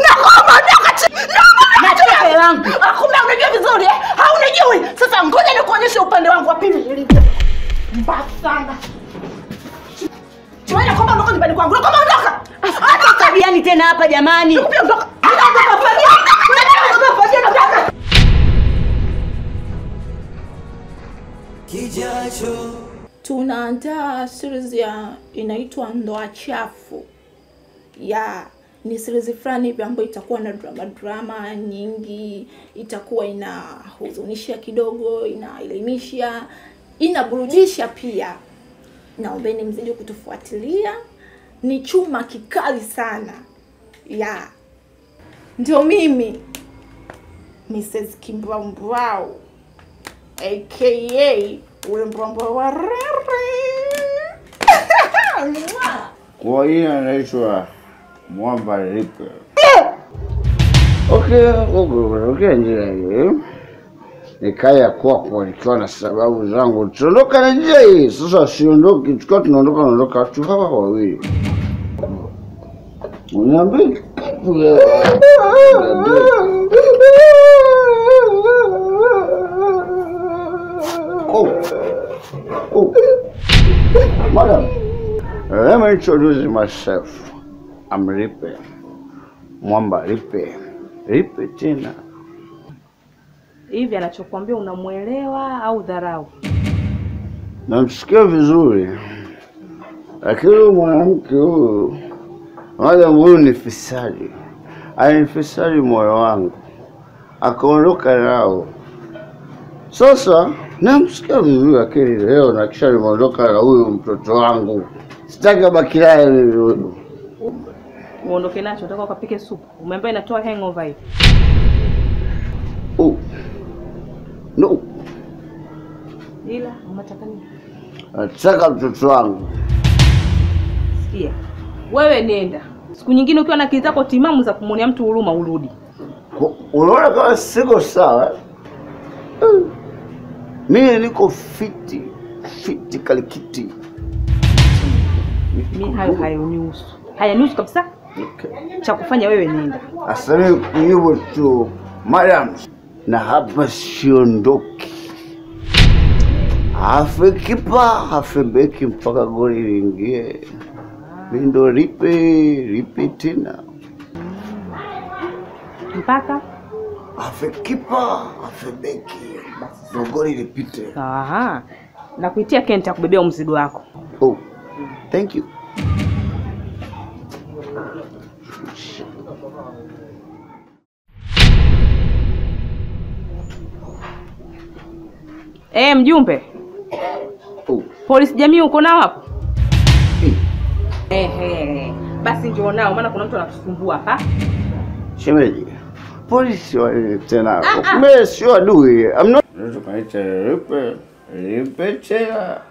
nataka hela yangu kumbe unajua vizuri eh? haunijui sasa ngoja nikuonyeshe upande wangu wa pili ilivyo mbaya sana tunaenda kwamba ondoka nyumbani kwangu kwamba ondoka hata tabiani tena hapa jamani Pia ondoka ondoka fagia ondoka fagia ondoka Kijacho tunaandaa series ya inaitwa ndoa chafu ya ni series fulani hivi ambayo itakuwa na drama drama nyingi itakuwa inahuzunisha kidogo inaelimisha inaburudisha pia naombeni mzidi kutufuatilia ni chuma kikali sana ya ndio mimi mrs kimbwambwau aka wembwambwa wa Kwa hiyo anaitwa Mwamba Lipe. Okay, okay, njia hii nikaya kwako nikiwa na sababu zangu, tuondoka na njia hii sasa. Siondoki, tukiwa tunaondoka, naondoka watu hawa wawili. Uniambie kitu leo. Oh. Oh. Madam, let me introduce myself. I'm Lipe. Mwamba Lipe. Lipe tena. hivi anachokuambia unamwelewa au dharau Namsikia vizuri, lakini huyu mwanamke huyu, madam huyu ni fisadi, alinifisadi moyo wangu, akaondoka nao. Sasa namsikia vizuri, lakini leo na kisha nimeondoka na huyu mtoto wangu, sitaki abaki naye mimi huyu. uondoke nacho nataka ukapike supu umeambia inatoa hangover hii Oh. No, ila unataka nini nataka mtoto wangu. sikia wewe nenda siku nyingine ukiwa na akili zako timamu za kumwonea mtu huruma urudi U- Unaona kama siko sawa? Eh. Mimi niko fiti fiti kalikiti. mi hayo hayanihusu hayanihusu kabisa cha kufanya wewe nenda Asante hivyo tu madam, na hapa siondoki. Afe kipa afe beki mpaka goli liingie. Mi ndo ripe ripe tena, mpaka afe kipa afe beki ndo goli lipite. Aha. na kuitia kenta kubebea mzigo wako Oh, thank you. e, mjumbe polisi jamii uko nao hapo Ehe. basi njoo nao maana kuna mtu anatusumbua hapa Shemeji, polisi wale tena. Ah, ah. Mimi sio adui. I'm not. Tukaita ripe ripe tena.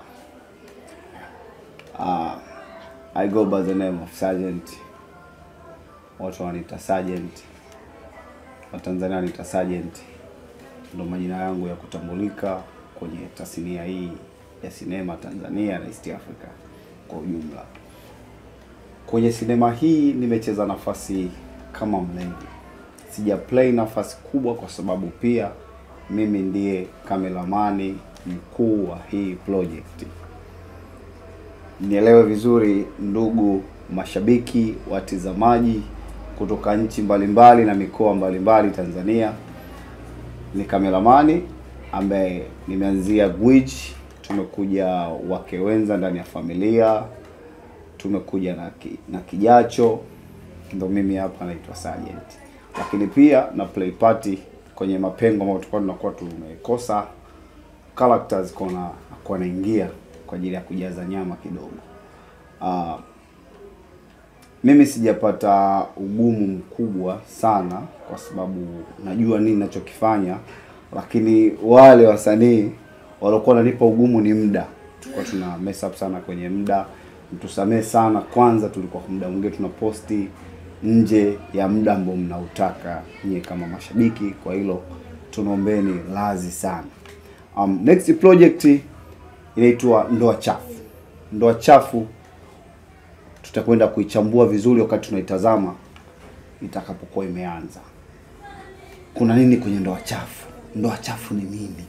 Uh, I go by the name of Sergeant. Watu wananiita Sergeant. Watanzania wananiita Sergeant. Ndo majina yangu ya kutambulika kwenye tasnia hii ya sinema Tanzania na East Africa kwa ujumla. Kwenye sinema hii nimecheza nafasi kama mlevi. Sija play nafasi kubwa kwa sababu pia mimi ndiye kameramani mkuu wa hii project. Nielewe vizuri ndugu mashabiki, watizamaji kutoka nchi mbalimbali na mikoa mbalimbali Tanzania. Ni kameramani ambaye nimeanzia Gwiji, tumekuja wake wenza ndani ya familia, tumekuja na, ki, na kijacho, ndo mimi hapa naitwa Sergeant. Lakini pia na play party kwenye mapengo ambayo tulikuwa tunakuwa tumekosa characters kona nakuwa naingia kwa ajili ya kujaza nyama kidogo. Uh, mimi sijapata ugumu mkubwa sana kwa sababu najua nini nachokifanya, lakini wale wasanii waliokuwa wananipa ugumu ni muda. Tulikuwa tuna mess up sana kwenye muda, mtusamee sana. Kwanza tulikuwa muda mwingine tuna posti nje ya muda ambao mnautaka nyie kama mashabiki, kwa hilo tunaombeni lazi sana. Um, next project inaitwa Ndoa Chafu. Ndoa Chafu tutakwenda kuichambua vizuri wakati tunaitazama itakapokuwa imeanza. Kuna nini kwenye ndoa chafu? Ndoa chafu ni nini?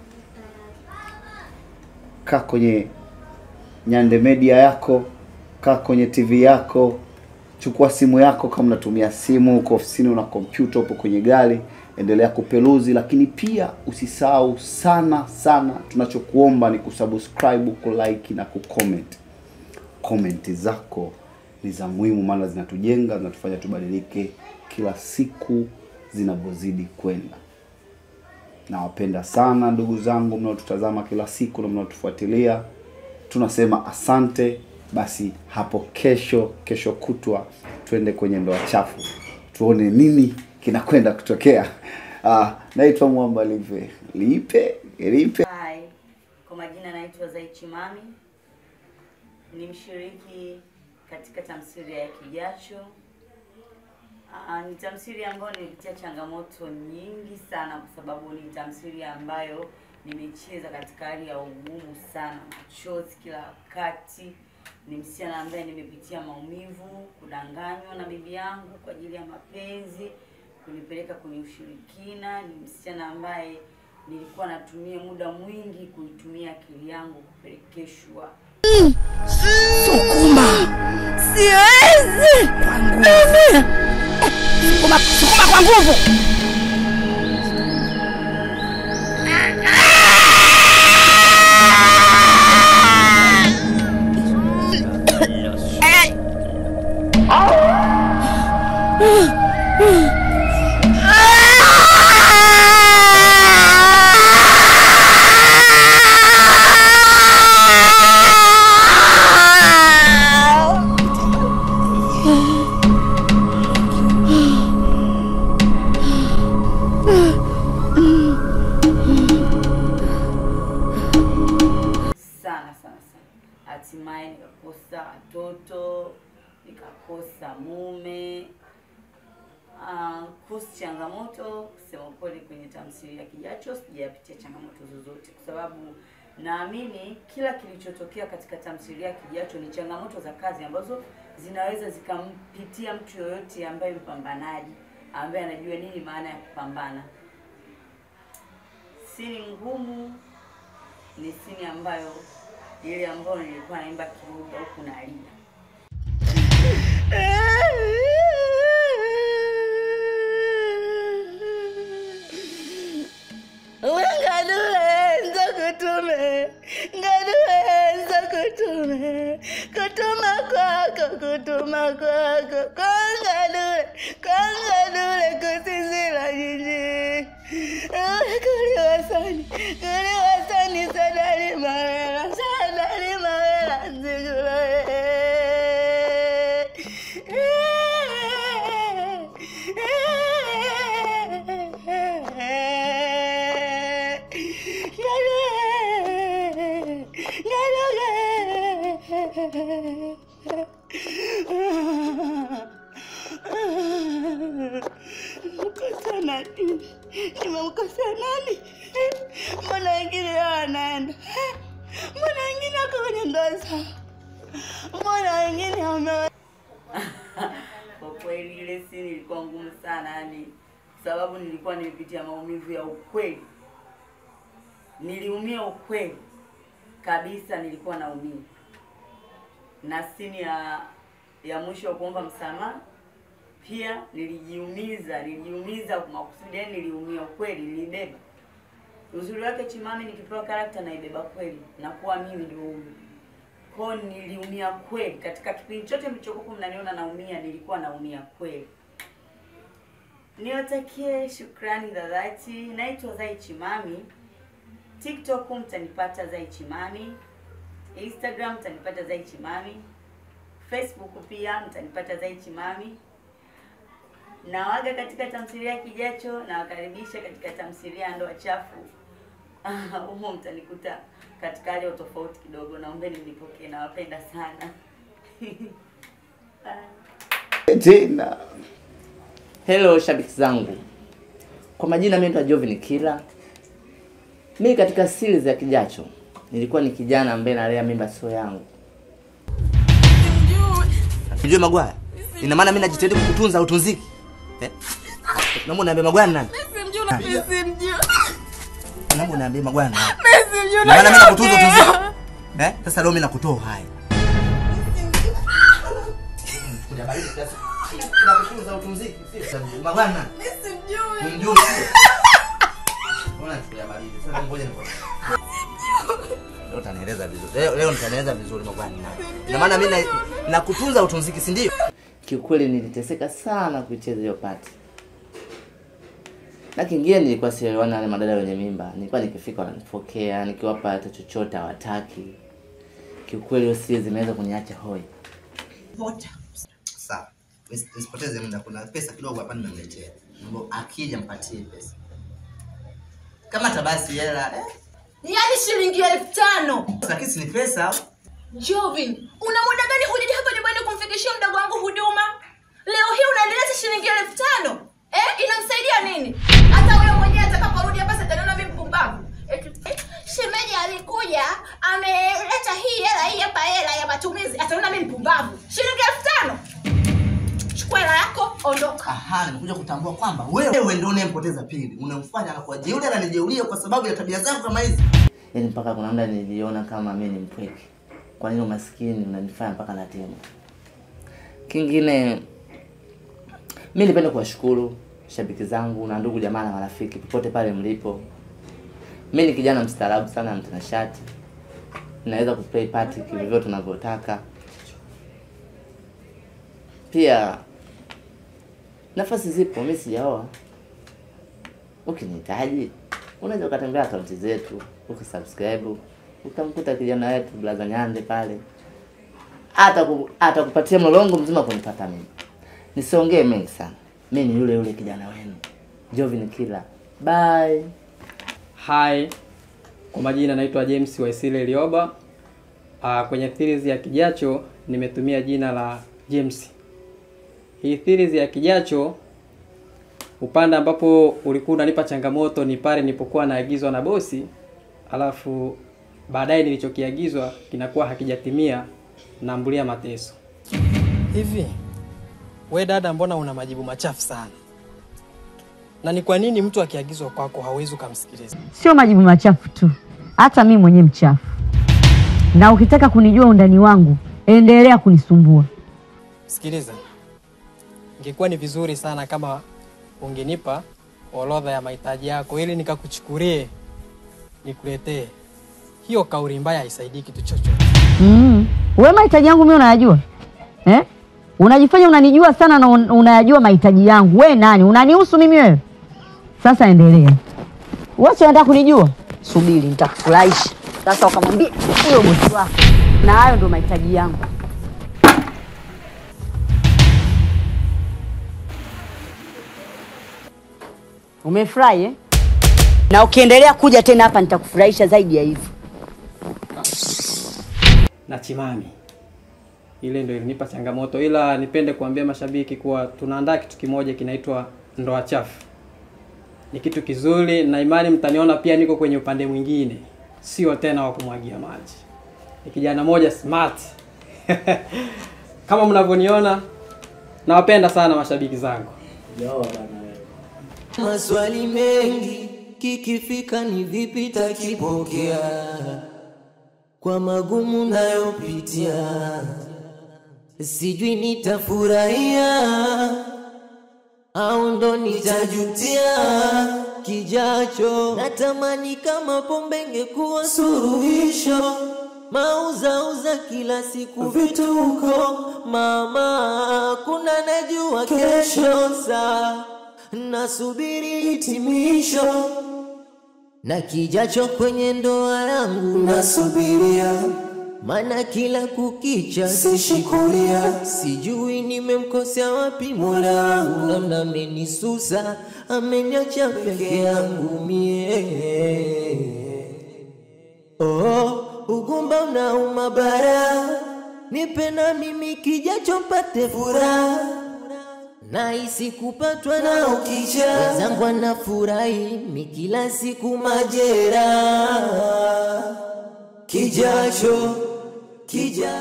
Kaa kwenye Nyande Media yako, kaa kwenye TV yako, chukua simu yako kama unatumia simu, uko ofisini, una kompyuta, upo kwenye gari, endelea kupeluzi, lakini pia usisahau sana sana, tunachokuomba ni kusubscribe, kulike na kucomment. Komenti zako ni za muhimu, maana zinatujenga, zinatufanya tubadilike kila siku zinavyozidi kwenda. Nawapenda sana ndugu zangu mnaotutazama kila siku na mnaotufuatilia, tunasema asante. Basi hapo kesho, kesho kutwa, twende kwenye ndoa chafu, tuone nini kinakwenda kutokea. Ah, naitwa Mwamba Lipe Lipe Lipe. Hi, kwa majina naitwa Zaichi Mami, ni mshiriki katika tamthilia ya Kijacho. Aa, ni tamthilia ambayo nilipitia changamoto nyingi sana, kwa sababu ni tamthilia ambayo nimecheza katika hali ya ugumu sana, machozi kila wakati. Ni msichana ambaye nimepitia maumivu, kudanganywa na bibi yangu kwa ajili ya mapenzi, kunipeleka kwenye ushirikina. Ni msichana ambaye nilikuwa natumia muda mwingi kuitumia akili yangu kupelekeshwa Sukuma, siwezi mimi. Sukuma, sukuma kwa nguvu. sana sana sana. Hatimaye nikakosa watoto, nikakosa mume. Ah, kuhusu changamoto, kusema kweli, kwenye tamthilia ya Kijacho sijapitia changamoto zozote, kwa sababu naamini kila kilichotokea katika tamthilia ya Kijacho ni changamoto za kazi ambazo zinaweza zikampitia mtu yoyote ambaye mpambanaji, ambaye anajua nini maana ya kupambana. Sini ngumu ni sini ambayo ile ambayo nilikuwa naimba kiruga huku nalia Ngadulenza kutume, ngadulenza kutume, kutuma kwako, kutuma kwako, kwa ngadule, kwa ngadule kusizila jiji. Kuli wasani, kuli wasani, sadali mawela, sadali mawela, nzigula Mkosa nani? Nimemkosa nani? Mbona wengine wanaenda? Mbona wengine wako kwenye ndoa zao? Mbona wengine wame Kwa kweli ile sini ilikuwa ngumu sana, yani sababu nilikuwa nimepitia maumivu ya ukweli, niliumia ukweli kabisa, nilikuwa naumia. Na sini ya ya mwisho wa kuomba msamaha pia nilijiumiza, nilijiumiza kwa makusudi, yani niliumia ukweli, nilibeba. Uzuri wake Chimame, nikipewa karakta naibeba kweli, nakuwa mimi ndio huyu kwao niliumia kweli katika kipindi chote mlichokuwa mnaniona naumia nilikuwa naumia kweli niwatakie shukrani za dhati naitwa zai chimami tiktok mtanipata zai chimami instagram mtanipata zai chimami facebook pia mtanipata zai chimami nawaga katika tamthilia ya kijacho nawakaribisha katika tamthilia ya ndoa chafu humo mtanikuta katika hali ya utofauti kidogo naombeni mnipokee nawapenda sana Bye. tena Hello shabiki zangu, kwa majina mimi naitwa Jovin Kila. Mimi katika series ya Kijacho nilikuwa ni kijana ambaye nalea mimba sio yangu. Unajua Magwaya? Ina maana mimi najitahidi kukutunza utunziki. Eh? Naomba uniambie Magwaya ni nani? Naomba uniambie Magwaya ni nani? Ina maana mimi nakutunza utunziki. Eh? Sasa leo mimi nakutoa hai. Kuja baridi kiasi. Nakutunza utunziki. sio? Magwaya ni nani? Humjui. Mbona kuja baridi? Sasa ngoja nikwambie. Leo utanieleza vizuri. Leo, leo nitanieleza vizuri Magwaya ni nani. Ina maana mimi na- nakutunza utunziki, si ndio? Kiukweli niliteseka sana kuicheza hiyo pati. Na kingine nilikuwa sielewana na wale madada wenye mimba. Nilikuwa nikifika wananipokea, nikiwapa hata chochote hawataki. Kiukweli hiyo series imeweza kuniacha hoi. Sawa. Nisipoteze muda, kuna pesa kidogo hapa nimemletea. Mambo akija mpatie pesa. Kama tabasi hela, eh? yaani shilingi elfu tano Lakini si ni pesa. Jovin, una muda gani hujaja hapa nyumbani kumfikishia mdogo wangu huduma? Leo hii unanileta shilingi elfu tano eh? Inamsaidia nini? Hata wewe mwenyewe atakaporudi hapa sitaniona mimi mpumbavu. Eti, eh, Shemeji alikuja ameleta hii hela hii hapa hela ya matumizi, ataona mimi mpumbavu. Shilingi elfu tano chukua hela yako, ondoka. Aha, nimekuja kutambua kwamba wewe ndio unayempoteza pili. Unamfanya anakuwa jeuri, ananijeulia kwa sababu ya tabia zako kama hizi. Yaani mpaka kuna muda niliona kama mimi ni mpweke. Kwa nini umaskini unanifanya mpaka natema? Kingine mimi nipende kuwashukuru shabiki zangu na ndugu jamaa na marafiki popote pale mlipo. Mimi ni kijana mstaarabu sana mtanashati. Naweza kuplay party kivyo tunavyotaka. Pia nafasi zipo, mimi sijaoa. Ukinihitaji unaweza ukatembea akaunti zetu ukasubscribe, utamkuta kijana wetu Blaza Nyande pale, hata ku, hata kupatia mlolongo mzima kunipata mimi. Nisiongee mengi sana, mimi ni yule yule kijana wenu Jovin Killer. Bye. Hi, kwa majina naitwa James Waisile Lioba. Uh, kwenye series ya Kijacho nimetumia jina la James. Hii series ya Kijacho upande ambapo ulikuwa unanipa changamoto ni pale nilipokuwa naagizwa na bosi, alafu baadaye nilichokiagizwa kinakuwa hakijatimia, naambulia mateso. Hivi we dada, mbona una majibu machafu sana? Na ni kwa nini mtu akiagizwa kwako hawezi ukamsikiliza? Sio majibu machafu tu, hata mimi mwenyewe mchafu. Na ukitaka kunijua undani wangu, endelea kunisumbua. Sikiliza, ingekuwa ni vizuri sana kama ungenipa orodha ya mahitaji yako ili nikakuchukulie nikuletee. Hiyo kauli mbaya haisaidii kitu chochote. Mm. We mahitaji yangu mimi unayajua eh? Unajifanya unanijua sana na un- unayajua mahitaji yangu. We nani? Unanihusu mimi wewe? Sasa endelea. Wewe si unataka kunijua? Subiri, nitakufurahisha. Sasa ukamwambia huyo bosi wako, na hayo ndio mahitaji yangu. Umefurahi eh? Na ukiendelea kuja tena hapa nitakufurahisha zaidi ya hivyo. na Chimami. Ile ndio ilinipa changamoto, ila nipende kuambia mashabiki kuwa tunaandaa kitu kimoja kinaitwa ndoa chafu. Ni kitu kizuri na imani mtaniona pia niko kwenye upande mwingine, sio tena wa kumwagia maji. Ni kijana moja smart kama mnavyoniona. Nawapenda sana mashabiki zangu. Maswali mengi kikifika ni vipi takipokea kwa magumu nayopitia, sijui nitafurahia au ndo nitajutia kijacho. Natamani kama pombe ingekuwa suluhisho, mauzauza kila siku vituko, mama, kuna najua kesho saa nasubiri hitimisho na kijacho kwenye ndoa yangu nasubiria, maana kila kukicha sishikulia, sijui nimemkosea wapi Mola wangu, namna amenisusa, ameniacha peke yangu mie. Oh, ugumba unauma bara, nipe na mimi kijacho mpate furaha nahisi kupatwa na ukija wenzangu anafurahi mi kila siku majera kijacho kija